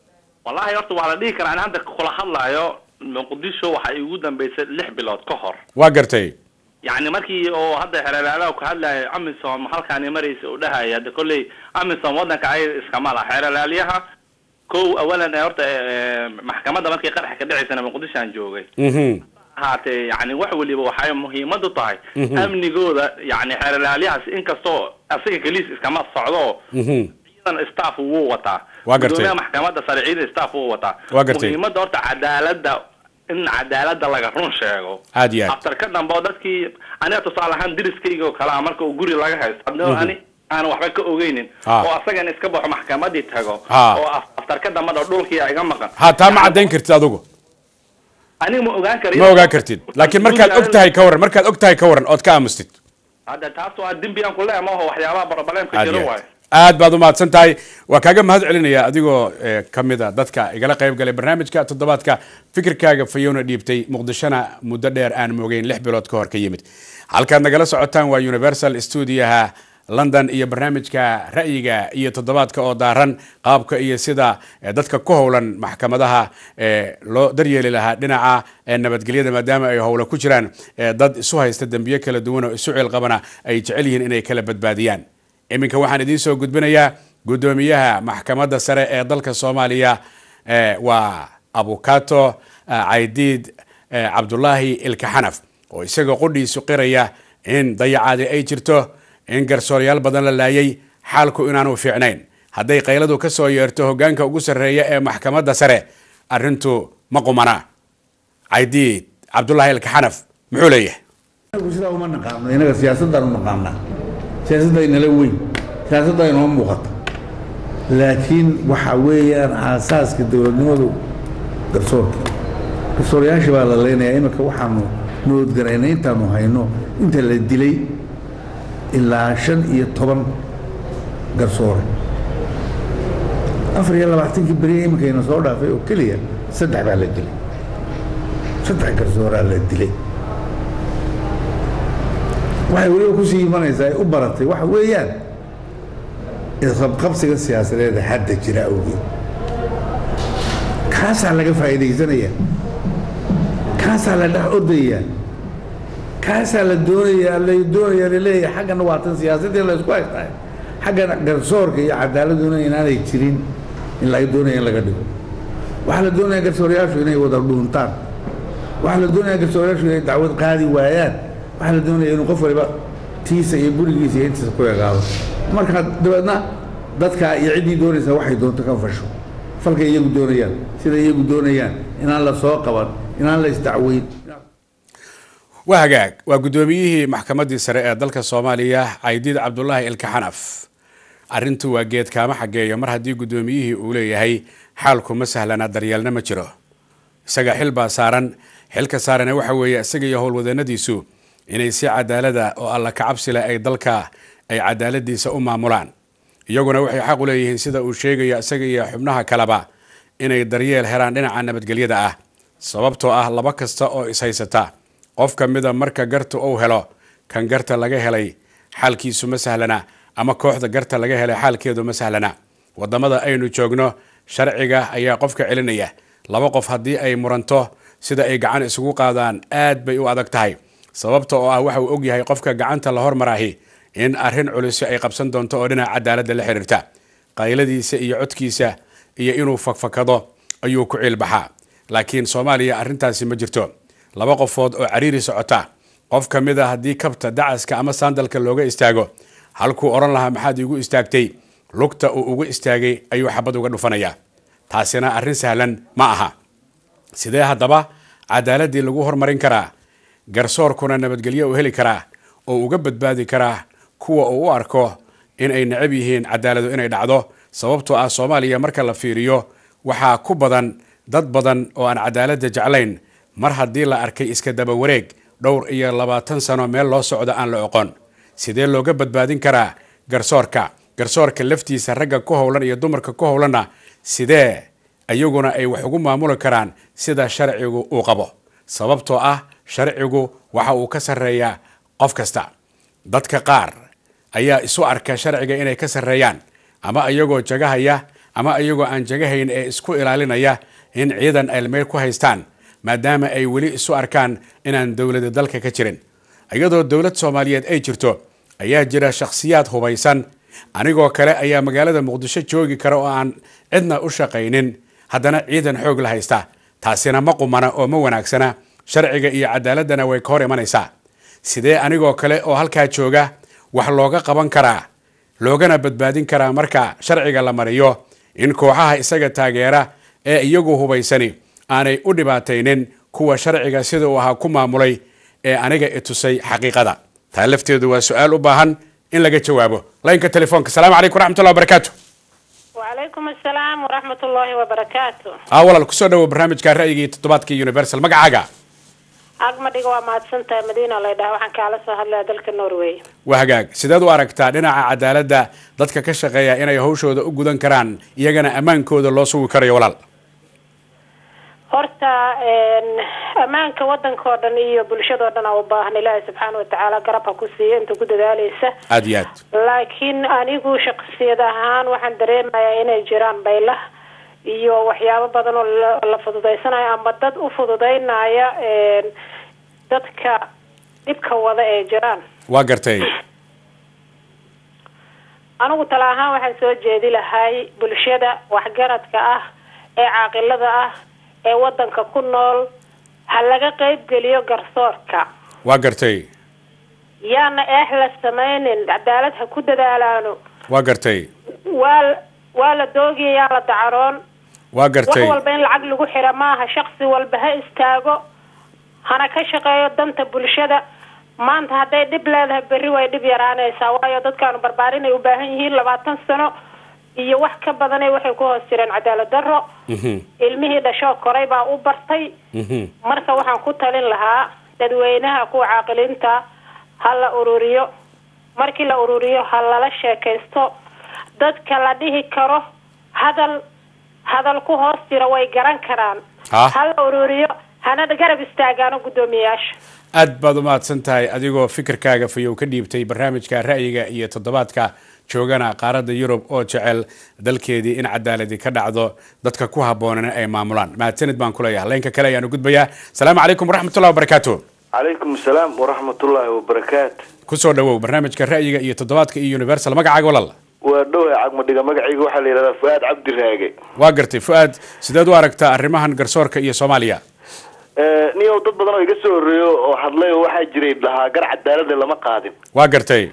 S10: wallahi horta waa la dhihi karaa in hadda kula hadlayo muqdisho waxay ugu dambeysay lix bilood ka hor
S1: waa gartay
S10: yacni markii oo hadda xeelalaalaha ka hadlaya amisom halkaani maraysa uu dhahaya hadda kolley amisom waddanka ay iskama laha xeelalaaliyaha kow awalan ee horta ee, maxkamadda markii qaraxa ka dhacaysana muqdisho aan joogay
S1: mhm
S10: ahaatee yani wax weliba waxay muhiimadu tahay
S1: Mhm.
S10: amnigooda yani xeelalaaliyahaas inkastoo asiga keliis iskama socdo
S1: mhm
S10: ciidan staff wuu wataa
S1: Waa gartay.
S10: gudoomiyaha maxkamadda sare ciidan staff wuu wataa
S1: Waa gartay.
S10: muhiimada horta cadaalada in cadaalada laga run sheego
S1: aad iyo aad
S10: aftar ka dambe oo dadkii aniga tusaale ahaan deriskayga oo kale ah marka uu guri laga haysto hadii
S1: Mhm.
S10: ani aan waxba ka ogeynin
S1: Ah.
S10: oo asagan iska baxo maxkamadii tago
S1: Ah.
S10: oo af- aftar ka dambe dho dhulkii iga maqan
S1: ha taa ma caddayn kartid adigu
S10: aniga ma ogaan kara
S1: ma ogaan kartid laakiin markaad og tahay ka waran markaad og tahay ka waran ood ka aamustid
S10: hadda taas waa dembi aan ku leeyahay maaho waxyaabaha barobaleemka
S1: aad
S10: jiro
S1: iyo
S10: waayo
S1: aad aad baad umahadsan tahay waa kaaga mahad celinaya adigoo eh, ka mid a dadka igala qayb galay barnaamijka toddobaadka fikirkaaga fayowna dhiibtay muqdishona muddo dheer aan moogeyn lix bilood ka hor ka yimid halkaad nagala socotaan waa universal studioha london iyo barnaamijka ra'yiga iyo toddobaadka oo daaran qaabka iyo sida eh, dadka ku howlan maxkamadaha eh, loo daryeeli lahaa dhinaca eh, nabadgelyada maadaama ay howla ku jiraan eh, dad isu haysta dembiyo kala duwan oo isu ciilqabana ay jecel yihiin inay kala badbaadiyaan iminka waxaan idiin soo gudbinayaa guddoomiyaha maxkamadda sare ee dalka soomaaliya eh, waa abukato eh, caydiid eh, cabdulaahi ilka xanaf oo isagoo qudhiisu qiraya in dayacaadi ay jirto in garsooryaal badan la laayay xaalku inaanu fiicnayn hadday qayladu ka soo yeerto hoggaanka ugu sarreeya ee maxkamadda sare arrintu ma qumana caydiid cabdulaahi ilka xanaf muxuu leeyahay
S11: inagu sidaa uma naqaano inaga siyaasaddaan u naqaanaa siyaasadda inala weyn siyaasadda inoo muuqata laakiin waxa weeyaan aasaaska dowladnimadu garsoorka garsoorayaasha baa la leynayaa iminka waxaanu noodgaraynay intaanu hayno inta la dilay ilaa shan iyo toban garsoore afar iyo labaatankii beriya iminkayna soo dhaafay oo keliya saddex baa la dilay saddex garsooraa la dilay waxay weliba kusii imanaysaa ay u baratay waxa weeyaan isqabqabsiga siyaasadeeda hadda jira awgeed kaasaa laga faa'iidaysanaya kaasaa la dhex ordaya kaasaa la doonaya la doonaya laleeyahay xaggana waa tan siyaasadii la isku haystaa xaggana garsoorka iyo cadaaladuna inaanay jirin in laga doonaya in laga dhigo waxaa la doonaya garsoorayaashu inay wada dhuuntaan waxaa la doonaya garsoorayaashu inay dacwad qaadi waayaan waxaa la doonaya inuu qof waliba tiisa iyo gurigiisa iyo intiisa ku egaado marka dabeedna dadka iyo ciddii doonaysa waxay doonto ka fasho falkay iyagu doonayaan sida iyagu doonayaan inaan la soo qaban inaan la isdacweyn
S1: waa hagaag waa guddoomiyihii maxkamaddii sare ee dalka soomaaliya caydiid cabdulaahi ilka xanaf arrintu waa geed kaama xageeyo mar haddii guddoomiyihii uu leeyahay xaalku ma sahlana daryeelna ma jiro isaga xil baa saaran xilka saarana waxa weeye isaga iyo howlwadeennadiisu inay si cadaalada oo alla kacabsi leh ay dalka ay cadaaladiisa u maamulaan iyaguna waxay xaq u leeyihiin sida uu sheegayo isaga iyo xubnaha kaleba inay daryeel helaan dhinaca nabadgelyada ah sababtoo ah laba kasta oo ishaysata qof ka mida marka garta uu helo kan garta laga helay xaalkiisu ma sahlana ama kooxda garta laga helay xaalkeedu ma sahlana wadamada aynu joogno sharciga ayaa qofka celinaya laba qof haddii ay muranto sida ay gacan isugu qaadaan aad bay u adag tahay sababta oo ah waxa uu ogyahay qofka gacanta la hormaraahi in arrin culisi ay qabsan doonto oo dhinaca cadaaladda la xiriirta qayladiisa iyo codkiisa iyo inuu fakfakado ayuu ku ciilbaxaa laakiin soomaaliya arrintaasi ma jirto laba qofood oo cariiri socota qof ka mid a haddii kabta dacaska ama saandalka looga istaago halkuu odhan lahaa maxaad iigu istaagtay lugta uu uga istaagay ayuu xabad uga dhufanayaa taasina arrin sahlan ma aha sidee haddaba cadaaladdii lagu hormarin karaa garsoorkuna nabadgelyo u heli karaa oo uga badbaadi karaa kuwa uu u arko in ay necab yihiin cadaaladu inay dhacdo sababtoo ah soomaaliya marka la fiiriyo waxaa ku badan dad badan oo aan cadaaladda jeclayn mar haddii la arkay iska daba wareeg dhowr iyo labaatan sano meel loo socdo aan la oqon sidee looga badbaadin karaa garsoorka garsoorka laftiisa ragga ku howlan iyo dumarka ku howlanna sidee iyaguna ay wax ugu maamuli karaan sida sharcigu uu qabo sababtoo ah sharcigu waxa uu ka sarreeyaa qof kasta dadka qaar ayaa isu arka sharciga inay ka sarreeyaan ama iyagoo jagahaya ama iyagoo aan jagahayn ee isku ilaalinaya in ciidan ay meel ku haystaan maadaama ay weli isu arkaan inaan dowlada dalka ka jirin iyadoo dowlad soomaaliyeed ay jirto ayaa jira shakhsiyaad hubaysan anigoo kale ayaa magaalada muqdisho joogi kara oo aan cidna u shaqaynin haddana ciidan xoog la haysta taasina ma qumana oo ma wanaagsana sharciga iyo cadaaladana way ka hor imanaysaa sidee anigoo kale oo halkaa jooga wax looga qaban karaa loogana badbaadin karaa marka sharciga la mariyo in kooxaha isaga taageera ee iyagu hubaysani aanay u dhibaataynin kuwa sharciga sida uu ahaa ku maamulay ee aniga itusay xaqiiqada taa lafteedu waa su-aal u baahan in laga jawaabo laynka telefoonka asalaamu calaykum waraxmatullahi wabarakaatu
S12: وعليكم السلام ورحمة الله وبركاته
S1: aa walaal kusoo dhawow barnaamijka ra'yigii toddobaadka universal magacaaga
S12: أقمدي waa mahadsantahay madiina la dhaha waxaan kaala soo hadlaya dalka norway
S1: waa hagaag sideed u aragtaa dhinaca cadaaladda dadka ka shaqeeya inay hawshooda u gudan karaan iyagana ammaankooda loo sugi karayo walaal
S12: horta ammaanka wadanka oo dhan iyo bulshada oo dhan aa u baahan ilaahay subxaana watacaala garab ha ku siiya inta ku dadaaleysa
S1: aada iyo aad
S12: laakiin anigu shaqsiyad ahaan waxaan dareemayaa inay jiraan baylah iyo waxyaabo badan oo la- la fududeysanayo ama dad u fududeynaya dadka dhibka wada ee jiraan
S1: waa gartay
S12: anigu tala ahaan waxaan soo jeedi lahay bulshada waxgaradka ah ee caaqilada ah ee wadanka ku nool ha laga qeyb geliyo garsoorka
S1: waa gartay
S12: yaana eex la samaynin cadaalad ha ku dadaalaano
S1: waa gartay
S12: waa waa la doogaya yaa la dacaroon
S1: waa
S12: wax
S1: gartay
S12: walba in lacag lagu xira maaha shaksi walba ha istaago hana ka shaqeeyo danta bulshada maanta hadday dhib leedahay berri way dhib yaraanaysaa waayo dadkaanu barbaarin ay u baahan yihiin labaatan sano iyo wax ka badanay waxay ku hoos jireen cadaalad darro
S1: Mhm,
S12: ilmihii dhashoo koray baa u bartay
S1: mhm.
S12: marka waxaan ku talin lahaa dadweynaha kuwa caaqiliinta ha la ururiyo markii la ururiyo ha lala sheekaysto dadka la dhihi karo hadal hadal ku hoos jira way garan karaan
S1: Ah.
S12: ha la ururiyo hana garab istaagaano guddoomiyayaasha
S1: aad baad u mahadsan tahay adigoo fikirkaaga fayow ka dhiibtay barnaamijka ra'yiga iyo toddobaadka joogana qaaradda yurub oo jecel dalkeedii in cadaaladi ka dhacdo dadka ku habboonana ay maamulaan mahadsanid baan kuleeyahay laynka kale ayaan u gudbayaa asalaamu calaykum waraxmatullahi wabarakaatu
S13: calaykum asalaam waraxmatullaahi wabarakaatu
S1: kusoo dhawow barnaamijka ra'yiga iyo toddobaadka iyo universal magacaaga walaal
S13: waa dhowhay cagmadhiga magacayga waxaa la yidhahdaa fu'aad cabdi raage
S1: waa gartay fu-aad sideed u aragtaa arrimahan garsoorka iyo soomaaliya
S13: niyow dad badan oo iga soo horreeyo oo hadlay oo waxaa jiray dhahaa gar cadaalada lama qaadin
S1: waa gartay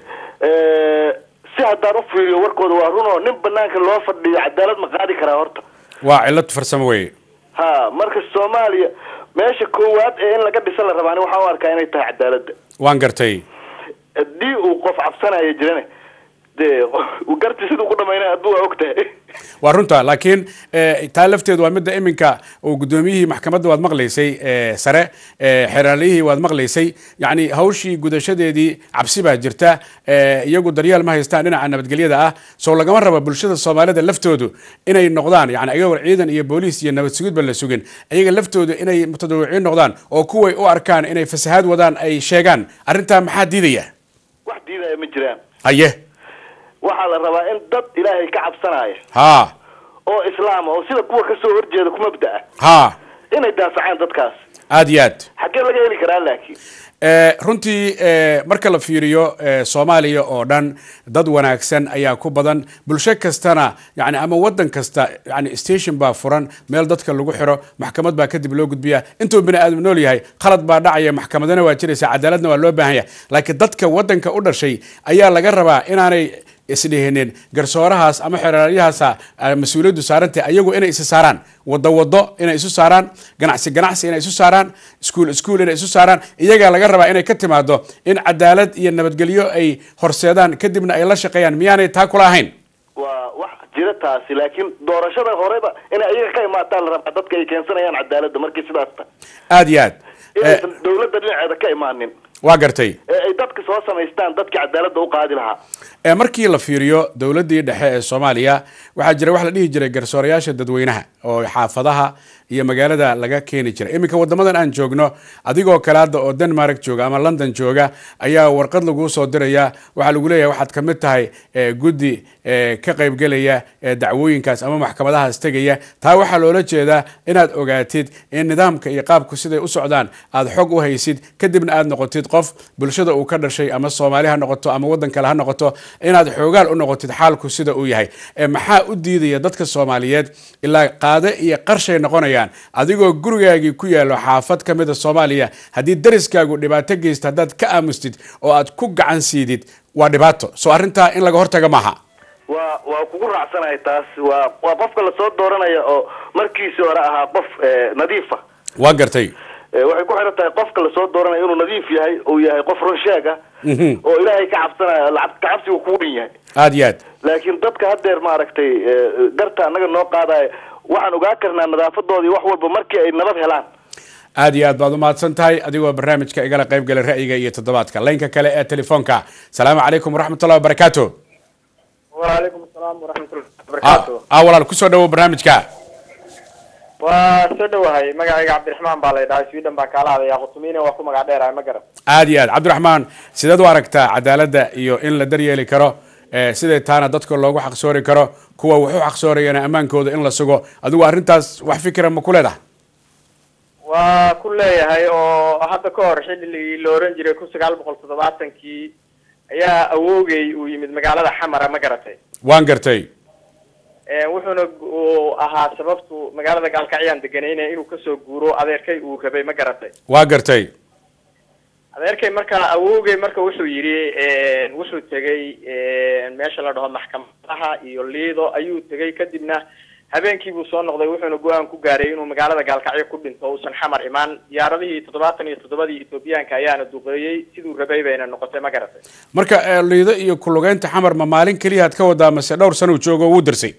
S13: si haddaan u fiiriyo warkooda waa run oo nin banaanka loo fadhiyo cadaalad ma qaadi karaa horta
S1: waa cillad farsamo weye
S13: ha marka soomaaliya meesha koowaad ee in laga dhisa la rabaa ani waxaan u arkaa inay tahay cadaaladda
S1: waan gartay
S13: haddii uu qof cabsanaya jirane dee garti siduu ku dhamaynaya hadduu waa og tahay
S1: waa runta laakiin eh, taa lafteedu waa midda iminka uu guddoomiyihii maxkamadda waad maqlaysay eh, sare eh, xeraaliyihii waad maqlaysay yacni hawshii gudashadeedii cabsi baa jirta eh, iyagu daryeel ma haystaan dhinaca nabadgelyada ah soo lagama raba bulshada soomaalida laftoodu inay noqdaan yani ayagoo ciidan iyo booliis iyo nabad sugidba la sugin iyaga laftoodu inay mutadawiciin noqdaan oo kuway u arkaan inay fasahaad wadaan ay sheegaan arrintaa maxaa diidaya
S13: wax diidaya ma jiraan
S1: haye
S13: waxaa la rabaa in dad ilaahay ka cabsanaya
S1: ha
S13: oo islaama oo sida kuwa kasoo horjeeda ku mabda ah
S1: ha
S13: inay daafacaan dadkaas
S1: aad iyo aad
S13: xaggee laga heli karaa laakiin
S1: Eh, runtii eh, marka la fiiriyo eh, soomaaliya oo dhan dad wanaagsan ayaa ku badan bulsho kastana yani ama wadan kasta yani station baa furan meel dadka lagu xiro maxkamad baa kadib loo gudbiya intuu bini aadam nool yahay khalad baa dhacaya maxkamadana waa jiraysa cadaaladna waa loo baahan yahay laakiin dadka wadanka u dhashay ayaa laga rabaa inaanay isdhihinin garsoorahaas ama xeraalyahaasa mas-uuliyaddu saarantay ayagu inay isa saaraan wado wado inay isu saaraan ganacsi ganacsi inay isu saaraan iskuul iskuul inay isu saaraan iyagaa laga rabaa inay ka timaado in cadaalad iyo nabadgelyo ay horseedaan kadibna ay la shaqeeyaan miyaanay taa kula ahayn
S13: waa wax jira taasi laakiin doorashada horeba inay ayaga ka imaataan la rabaa dadka ay keensanayaan cadaaladda markii sidaas ta
S1: aad iyo aad
S13: inaysan dawladda dhinaceeda ka imaanin
S1: waa gartay
S13: ee ay dadka soo samaystaan dadkii cadaaladda u qaadi lahaa
S1: ee markii la fiiriyo dowladdii dhexe ee soomaaliya waxaa jira wax la dhihi jiray garsoorayaasha dadweynaha oo xaafadaha iyo magaalada laga keeni jiray iminka wadamadan aan joogno adigoo kale hadda oo denmark jooga ama london jooga ayaa warqad laguu soo diraya waxaa lagu leeyahay waxaad ka mid tahay eh, guddi eh, ka qaybgelaya eh, dacwooyinkaas ama maxkamadahaas tegaya taa waxaa loola jeedaa inaad ogaatid in nidaamka iyo qaabku siday u socdaan aad xog u haysid kadibna aad noqotid qof bulshada uu ka dhashay ama soomaali ha noqoto ama waddan kale ha noqoto inaad xoogaal u noqotid xaalku sida uu yahay Eh, maxaa u diidaya dadka soomaaliyeed ilaa qaade iyo qarshay noqonayaan adigoo gurigaagii ku yaalo xaafad ka mida soomaaliya haddii dariskaagu dhibaato geysta haddaad ka aamustid oo aad ku gacan siidid waa dhibaato soo arrintaa in laga hortaga maaha
S13: waa waa kugu raacsanahay taas waa waa qofka lasoo dooranaya oo markiisii hore ahaa qof eh, nadiifa
S1: waa gartay
S13: Eh, waxay ku xiran tahay qofka lasoo dooranaya inuu nadiif yahay uu yahay qof runsheeg ah
S1: Mhm.
S13: oo ilaahay ka cabsanaya lacab- ka cabsigu kugu dhin yahay
S1: aad iyo aad
S13: laakiin dadka haddeer maaragtay eh, garta annaga noo qaadaya waxaan ogaa karnaa nadaafadoodii wax walba markii ay nabad helaan
S1: aad iyo aad baad umahadsan tahay adigoo barnaamijka igala qayb galay ra'yiga iyo toddobaadka laynka kale ee telefoonka salaamu calaykum waraxmatullahi wabarakaatu
S14: وعليكم السلام ورحمة الله
S1: ah
S14: وبركاته
S1: ah, walaal kusoo dhawow barnaamijka
S14: waa soo dhawahay magacayga cabdiraxmaan baa la dhahay sweden baan kaala hadaya qutumiina waa ku magac dheerahay ma garan
S1: aad iyo aad cabdiraxmaan sideed u aragtaa cadaaladda iyo in la daryeeli karo eh, siday taana dadka loogu xaqsoori karo kuwa wax u xaqsoorayana ammaankooda in la sugo adigu arrintaas wax fikira ma ku leedahay
S14: waa ku leeyahay oo hadda ka hor xilligii la oran jiray kun sagaal boqol toddobaatankii ayaa awoogay uu yimid magaalada xamara ma garatay
S1: waan gartay
S14: Eh, wuxuuna uu ahaa sababtu magaalada gaalkacyaan deganayna inuu kasoo guuro adeerkay uu rabay ma garatay
S1: waa gartay
S14: adeerkay marka awoogay marka wuxuu yidhi wuxuu tegay meesha la dhaho maxkamadaha iyo liido ayuu tegay kadibna habeenkii buu soo noqday wuxuuna go-aan ku gaaray inuu magaalada gaalkacyo ku dhinto uusan xamar imaan diyaaradihii toddobaatan iyo toddobadii etoobiyaanka ayaana duqeeyey siduu rabay bayna noqotay ma garatay
S1: marka eh, liido iyo kulugeynta xamar ma maalin keliya aad ka wadaa mase dhowr sano uu joogo wuu dirsay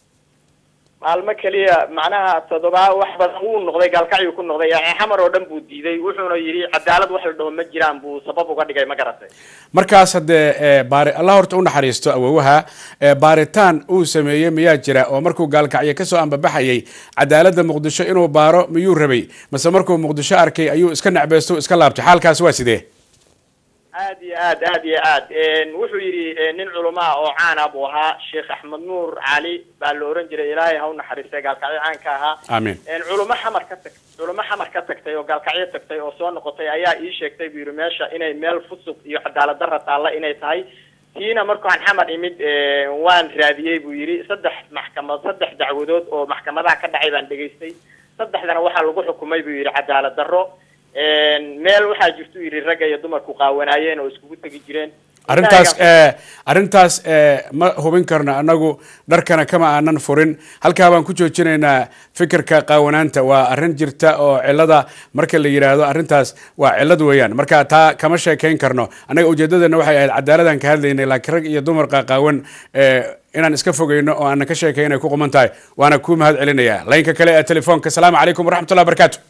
S14: maalmo keliya macnaha toddobaa wax badan wuu noqday gaalkacyu ku noqday yani xamar oo dhan buu diiday wuxuuna yidhi cadaalad wax la dhaho ma jiraan buu sabab uga dhigay ma garatay
S1: markaas haddee eh, baari allah horta u naxariisto awowaha eh, baaritaan uu sameeyey miyaa jira oo markuu gaalkacyo kasoo ambabaxayay cadaaladda muqdisho inuu baaro miyuu rabay mase markuu muqdisho arkay ayuu iska necbeysto o iska laabtay xaalkaas waa sidee
S14: aad iyo aad aad iyo aad wuxuu yidhi nin culumaa oo caana buu ahaa sheekh axmed nuur cali baa la oran jiray ilaahay ha u naxariistay gaalkacyo caanka ahaa
S1: amiin
S14: culumo xamar ka tag culumo xamar ka tagtay oo gaalkacyo tagtay oo soo noqotay ayaa ii sheegtay buu yidhi meesha inay meel fusuq iyo cadaalad darra taalla inay tahay tiina markaan xamar imid waan raadiyey buu yidhi saddex maxkamad saddex dacwadood oo maxkamadaha ka dhacay baan dhegaystay saddexdana waxaa lagu xukumay buu yidhi cadaalad darro meel waxaa jirtu yidhi ragga iyo dumarku qaawanaayeen oo iskugu tegi jireen
S1: arrintaas eh, arrintaas eh, ma hubin karno annagu dharkana kama aanan furin halkaa baan ku joojinaynaa fikirka qaawanaanta waa arrin jirta oo cilada marka la yidhaahdo arrintaas waa cilad weeyaan marka taa kama sheekayn karno annaga ujeedadeena waxay ahayd cadaaladaan ka hadlaynay laakiin rag iyo dumar qaqaawan eh, inaan iska fogeyno oo aanan ka sheekay inay ku quman tahay waana kuu mahad celinaya laynka kale ee telefoonka asalaamu calaykum waraxmatullahi wabarakaatu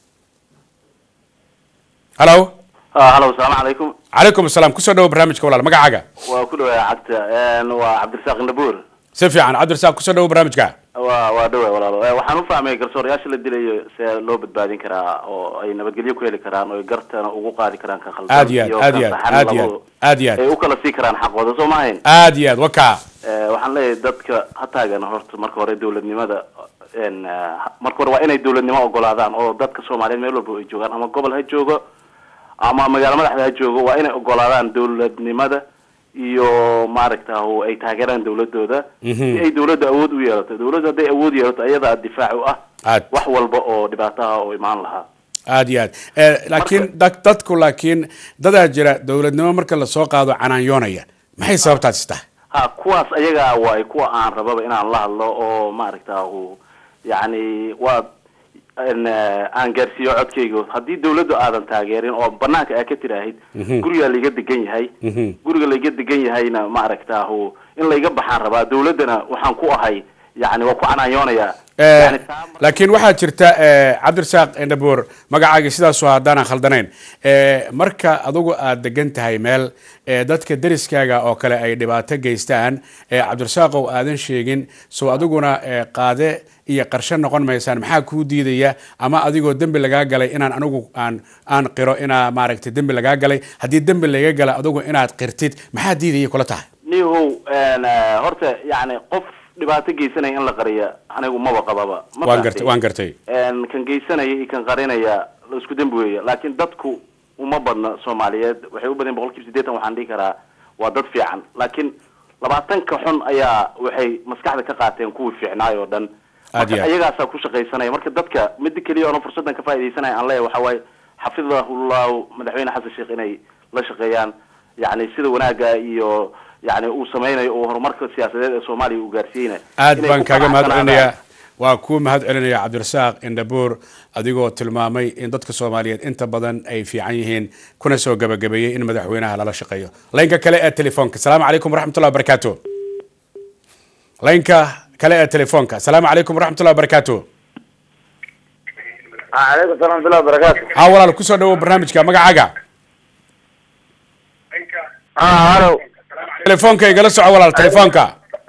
S1: halo
S15: halo asalaamu calaykum
S1: calaykum asalaam kusoo dhawo barnaamijka walaal magacaaga
S15: waa ku dhawaaya cagta waa cabdirasaaq nabuur
S1: si fiican cabdirasaaq kusoo dhawo barnaamijka
S15: waa waa dhawaay walaalo Eh, waxaan u fahmay garsoorayaasha la dilayo see loo badbaadin karaa oo ay nabadgelyo ku heli karaan oo ay gartana ugu qaadi karaan kan khaldan
S1: aad iyo aad
S15: iyo
S1: aad
S15: kan
S1: iyo aad
S15: saxan
S1: aad iyo
S15: labadu
S1: aad aad iyo aad
S15: ay u kala sii karaan xaqooda soo maahayn
S1: aad iyo aad wakaa
S15: Eh, waxaan leeyahay dadka ha taagan horta marka hore dawladnimada en, eh, marka hore waa inay dawladnimo ogolaadaan oo dadka soomaaliyeed meel walba ay joogaan ama gobol ha joogo ama magaalo madaxda ha joogo waa inay ogolaadaan dawladnimada iyo maaragta oo ay taageeraan dawladooda
S1: Mhm.
S15: si ay dawladda awood u yeelato dawladda hadday awood yeelato ayadaa difaac u ah
S1: aad
S15: wax walba oo dhibaato ah oo imaan lahaa
S1: aad iyo aad Eh, laakiin dad- dadku laakiin dadaa jira dowladnimo marka lasoo qaado canaanyoonaya maxay sababtaasi tahay
S15: ha kuwaas ayagaa waay kuwa aan rababa inaan la hadlo oo maaragta uu yacni waa en, eh, aan gaarsiiyo codkayga haddii dawladdu aadan taageerin oo banaanka aa ka tiraahid
S1: Mhm.
S15: gurigaa laiga degan yahay
S1: Mhm.
S15: guriga laiga degan yahayna maaragta uu in layga baxaan rabaa dawladdana waxaan ku ahay yacni waa ku canaanyoonayaa
S1: Eh, laakiin waxaa jirta eh, cabdirasaaq indhabuur magacaagii sidaasu haddaanan khaldanayn Eh, marka adugu aad degan tahay meel eh, dadka deriskaaga oo kale ay dhibaato geystaan eh, cabdirasaaqow aadan sheegin soo adiguna eh, qaade iyo qarshe noqon maysaan maxaa kuu diidaya ama adigoo dembi lagaa galay inaan anigu aan aan qiro inaa maaragtay dembi lagaa galay haddii dembi laga gala adigu inaad qirtid maxaa diidaya kula tahay
S15: nihow een, eh, horta yani qof dhibaato geysanaya in la qariya anigu maba qababa Ma
S1: waan
S15: fahamtay?
S1: gartay waan gartay
S15: Een, kan geysanaya iyo kan qarinaya la isku dembi weeye laakiin dadku uma badna soomaaliyeed waxay u badan boqol kiiba siddeetan waxaan dhihi karaa waa dad fiican laakiin labaatanka xun ayaa waxay maskaxda ka qaateen kuwii fiicnaay oo dhan
S1: Aad iyo
S15: marka
S1: aad.
S15: iyagaasaa ku shaqaysanaya marka dadka mida keliya oona fursadan ka faaidaysanaya aan leeyahay waxa waaye xafidahullahu madaxweyne xasan sheekh inay la shaqeeyaan yani sida wanaaga iyo yani uu sameynayo oo horumarka siyaasadeed ee soomaaliya uu gaarsiiyeyna
S1: aad
S15: inay
S1: baan
S15: ku
S1: kaaga mahad
S15: qanacsanaadaan.
S1: celinayaa waa kuu mahad celinaya cabdirasaaq indhabuur adigoo tilmaamay in dadka soomaaliyeed inta badan ay fiican yihiin kuna soo gabagabeeyey in madaxweynaha lala shaqeeyo laynka kale ee telefoonka asalaamu calaykum waraxmatullahi wabarakaatu laynka kale ee telefoonka asalaamu calaykum waraxmatullahi wabarakaatu
S16: calaykum salaam waraxmatullahi wabarakaatu
S1: haa walaal kusoo dhawow barnaamijka magacaaga
S16: halo
S1: telefoonka igala soco walaal telefoonka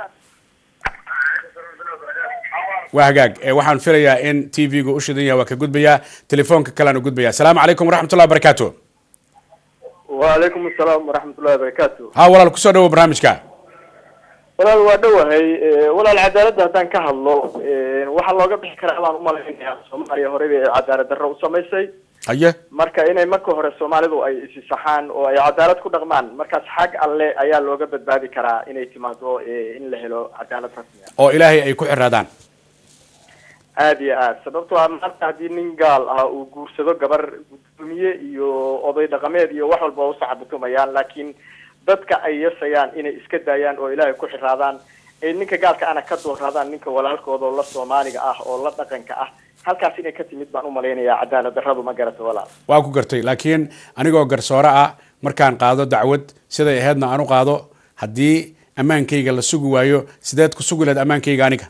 S1: waa hagaag Eh, waxaan filayaa in t v-gu u shidan yahay waa ka gudbayaa telefoonka kalean u gudbaya asalaamu calaykum waraxmatullahi wabarakaatu
S16: wacalaykum asalaam waraxmatullahi wabarakaatu
S1: haa walaal kusoo dhawow barnaamijka
S16: walaal waa dhowahay Eh, walaal cadaaladda haddaan ka hadlo eh, waxaa looga bixi karaa baan umalaynaya soomaaliya horeyba ee cadaalad darro u samaysay
S1: haye
S16: marka inay marka hore soomaalidu ay isi saxaan oo ay cadaalad ku dhaqmaan markaas xag alle ayaa looga badbaadi karaa inay timaado eh, in la helo cadaalad rasmi ah
S1: oo ilaahay ay ku xiraadaan
S16: aad iyo aad sababtoo ah maanta haddii nin gaal ah uu guursado gabar gudoomiye iyo oday dhaqameed iyo wax walba waa usaxabutumayaan laakiin dadka ay yasayaan inay iska daayaan oo ilaahay ku xiraadaan ee ninka gaalka ana ka dooraadaan ninka walaalkooda oo la soomaaliga ah oo la dhaqanka ah halkaas inay ka timid baan umalaynayaa cadaalad darradu ma garata walaal
S1: waa ku gartay laakiin anigoo garsoore ah markaan qaado dacwad siday ahaydna aan u qaado haddii ammaankayga la sugi waayo sideed ku sugi lahayd ammaankayga aniga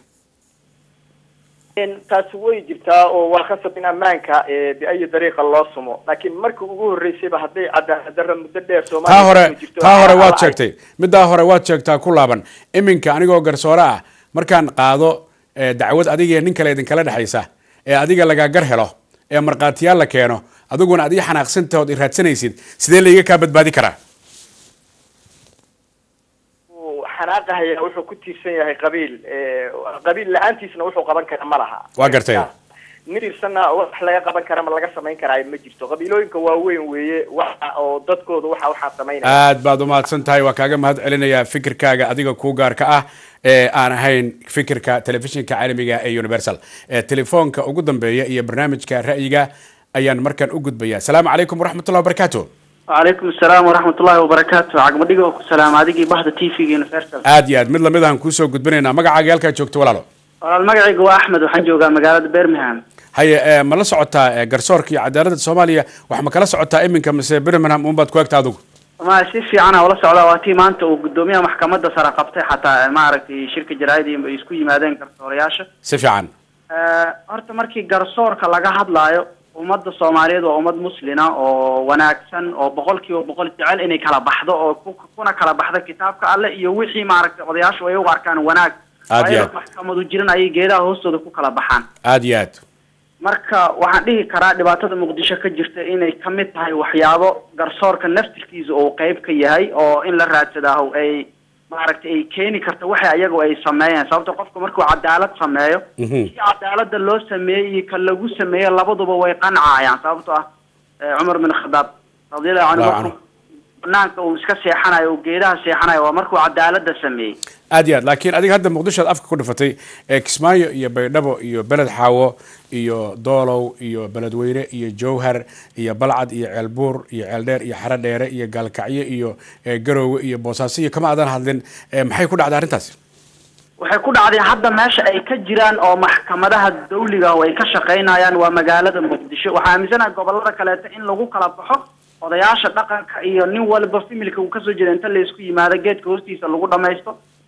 S16: taasi way jirtaa oo waa khasab in ammaanka eh, biayi dariiqa loo sumo laakiin markii ugu horreysayba hadday cadaalad darra muddo dheer
S1: taa
S16: soomaaliya
S1: hore
S16: kusoo jirto,
S1: taa hore
S16: waxaa
S1: waad
S16: la-
S1: sheegtay middaa hore waad sheegtaa ku laaban iminka anigoo garsoore ah markaan qaado eh, dacwad adiga iyo nin kale idinkala dhexaysa ee adiga laga gar helo ee markhaatiyaal la keeno adiguna ad ii xanaaqsantaha ood i raadsanaysid sidee layga kaa badbaadi karaa
S16: uu xanaaqahaya wuxuu ku tiirsan yahay qabiil eh, qabiil la-aantiisna wuxuu qaban kara ma laha
S1: waa gartay
S16: nin tiirsanna wax laga qaban kara ma laga samayn karaayo ma jirto qabiilooyinka waaweyn weeye waxa oo dadkooda waxa waxaa samaynaya
S1: aad baad umahadsan tahay waa kaaga mahad celinayaa fikirkaaga adiga kuu gaarka ah ee aan ahayn fikirka telefishinka caalamiga ee universal ee telefoonka ugu dambeeya iyo barnaamijka ra'yiga ayaan markaan u gudbaya asalaamu calaykum waraxmatullahi wabarakaatu
S17: وعليكم السلام ورحمة الله وبركاته عقب دقيقة السلام عديقي بحث تي في يونيفرسال
S1: aad iyo aad mid lamid aan kuusoo gudbinaynaa magacaaga halkaa joogto walaalo
S17: المقعي هو أحمد وحن جوجا مقالة بيرمهام
S1: haye ee, ma la socotaa ee, garsoorka iyo cadaaladda soomaaliya wax ma kala socotaa iminka mise birmingham unbaad ku egta adigu
S17: ما si fiican ah ula socda waa tii maanta uu gudoomiyaha maxkamadda sare qabtay xataa maaragtay shirka jaraa'idii ay isku yimaadeen garsoorayaasha
S1: si fiican
S17: Eh, horta markii garsoorka laga hadlaayo ummadda soomaaliyeed waa ummad muslina oo wanaagsan oo boqolkiiba boqol jecel inay kala baxdo oo ku- kuna kala baxdo kitaabka alle iyo wixii maaragtay odayaashu ay u arkaan wanaag
S1: Aad iyo
S17: Waayo
S1: aad.
S17: maxkamadu jiran ayay geedaha hoostooda ku kala baxaan
S1: aad iyo aad
S17: marka waxaan dhihi karaa dhibaatada muqdisho ka jirta inay ka mid tahay waxyaabo garsoorka naftirkiisa uu qeyb ka yahay oo in la raadsadaa ay maaragtay ay keeni karta waxa iyagu ay sameeyeen sababta qofka markuu cadaalad sameeyo si cadaalada loo sameeyey iyo ka lagu sameeyo labaduba way qancayaan sababto ah eh, cumar bin khadaab radiallahu canhu
S1: Allahu
S17: markuu banaanka uu iska seexanayo uu geedaha seexanayo waa markuu cadaalada sameeyey
S1: aad iyo aad laakiin adiga hadda muqdisho aad afka ku dhifatay ee kismaayo iyo baydhabo iyo beled xaawo iyo doolow iyo beledweyne iyo jowhar iyo balcad iyo ceelbuur iyo ceeldheer iyo xaro dheere iyo gaalkacyo iyo ee, garoowe iyo boosaaso iyo kama aadan hadlin ee, maxay ku dhacday arrintaasi
S17: waxay ku dhacday hadda meesha ay ka jiraan oo maxkamadaha dawliga ah oo ay ka shaqaynayaan waa magaalada muqdisho waxaa aaminsanaha gobolada kaleeto in lagu kala baxo odayaasha dhaqanka iyo nin walba familka uu kasoo jeeda inta laysku yimaado geedka hoostiisa lagu dhamaysto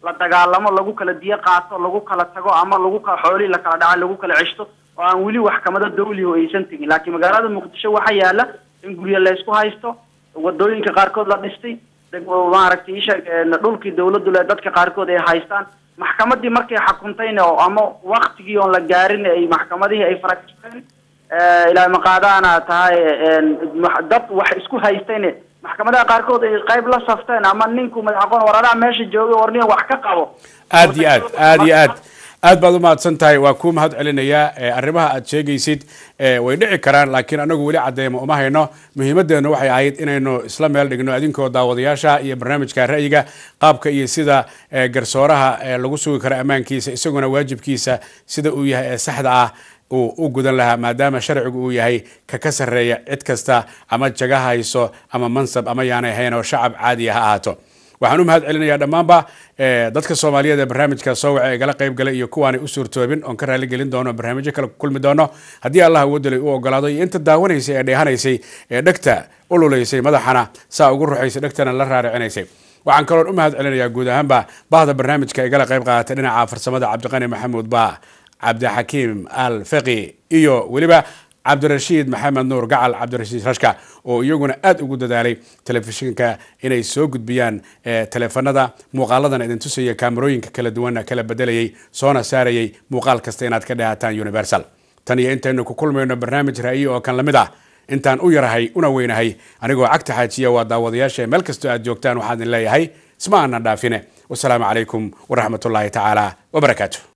S17: la dagaalamo lagu kala diyo qaato lagu kala tago ama lagu kala xoolihii la kala dhaca lagu kala ceshto oo aan weli maxkamado dawliho aysan tegin laakiin magaalada muqdisho waxaa yaala in guryo laysku haysto wadooyinka qaarkood la dhistay deg- maaragtay isheeg dhulkii dawladdu le dadka qaarkood ay haystaan maxkamadii markay xukuntayna oo ama waktigii oon la gaarin ay maxkamadihii ay farakisteen ilaa maqaadaana tahay een, wax- dad wax isku haystayne maxkamadaha qaarkood ay qayb la safteen ama ninku madaxaqoon waradaha meesha jooga warniya wax ka qabo
S1: aad iyo aad aad iyo aad aad baad u mahadsan tahay waa kuu mahad celinayaa Eh, arrimaha aad sheegaysid eh, way dhici karaan laakiin anagu weli cadeymo uma hayno muhiimadeennu waxay ahayd inaynu isla meel dhigno adinkoo daawadayaasha iyo barnaamijka ra'yiga qaabka iyo sida eh, garsooraha eh, lagu sugi karo ammaankiisa isaguna waajibkiisa sida uu yahay ee saxda ah uu u gudan lahaa maadaama sharcigu uu yahay ka ka sarreeya cid kasta ama jaga hayso ama mansab ama yaanay hayn oo shacab caadiya ha ahaato waxaan u mahad celinayaa dhammaanba eh, dadka soomaaliyeed ee barnaamijka soo waca ee gala qayb galay iyo kuwaanay u suurtoobin oon ka raali gelin doono barnaamijyo kale ku kulmi doono haddii allah awoodalay u ogolaado iyo inta daawanaysay ee dheehanaysay ee dhegta ululaysay madaxana saa ugu ruxaysay dhegtana la raaricinaysay waxaan kaloon u mahad celinayaa guud ahaanba bahda barnaamijka ee gala qayb qaadatay dhinaca farsamada cabdiqani maxamuud ba cabdixakiim al faqi iyo weliba cabdirashiid maxamed nuur gacal cabdirashiid rashka oo iyaguna aad ugu dadaalay telefishinka inay soo gudbiyaan eh, teleefanada muuqaaladan idin tusaya kaamarooyinka kala duwana kala bedelayay soona saarayay muuqaal kasta inaad ka dhehataan universal tan iyo intaynu ku kulmayno barnaamij ra'yi oo kan lamid ah intaan u yarahay una weynahay anigoo cagta xaajiya waa daawadayaasha meel kastoo aad joogtaan waxaan idin leeyahay isma aanan dhaafine wasalaamu calaykum waraxmatullaahi tacaala wabarakaatu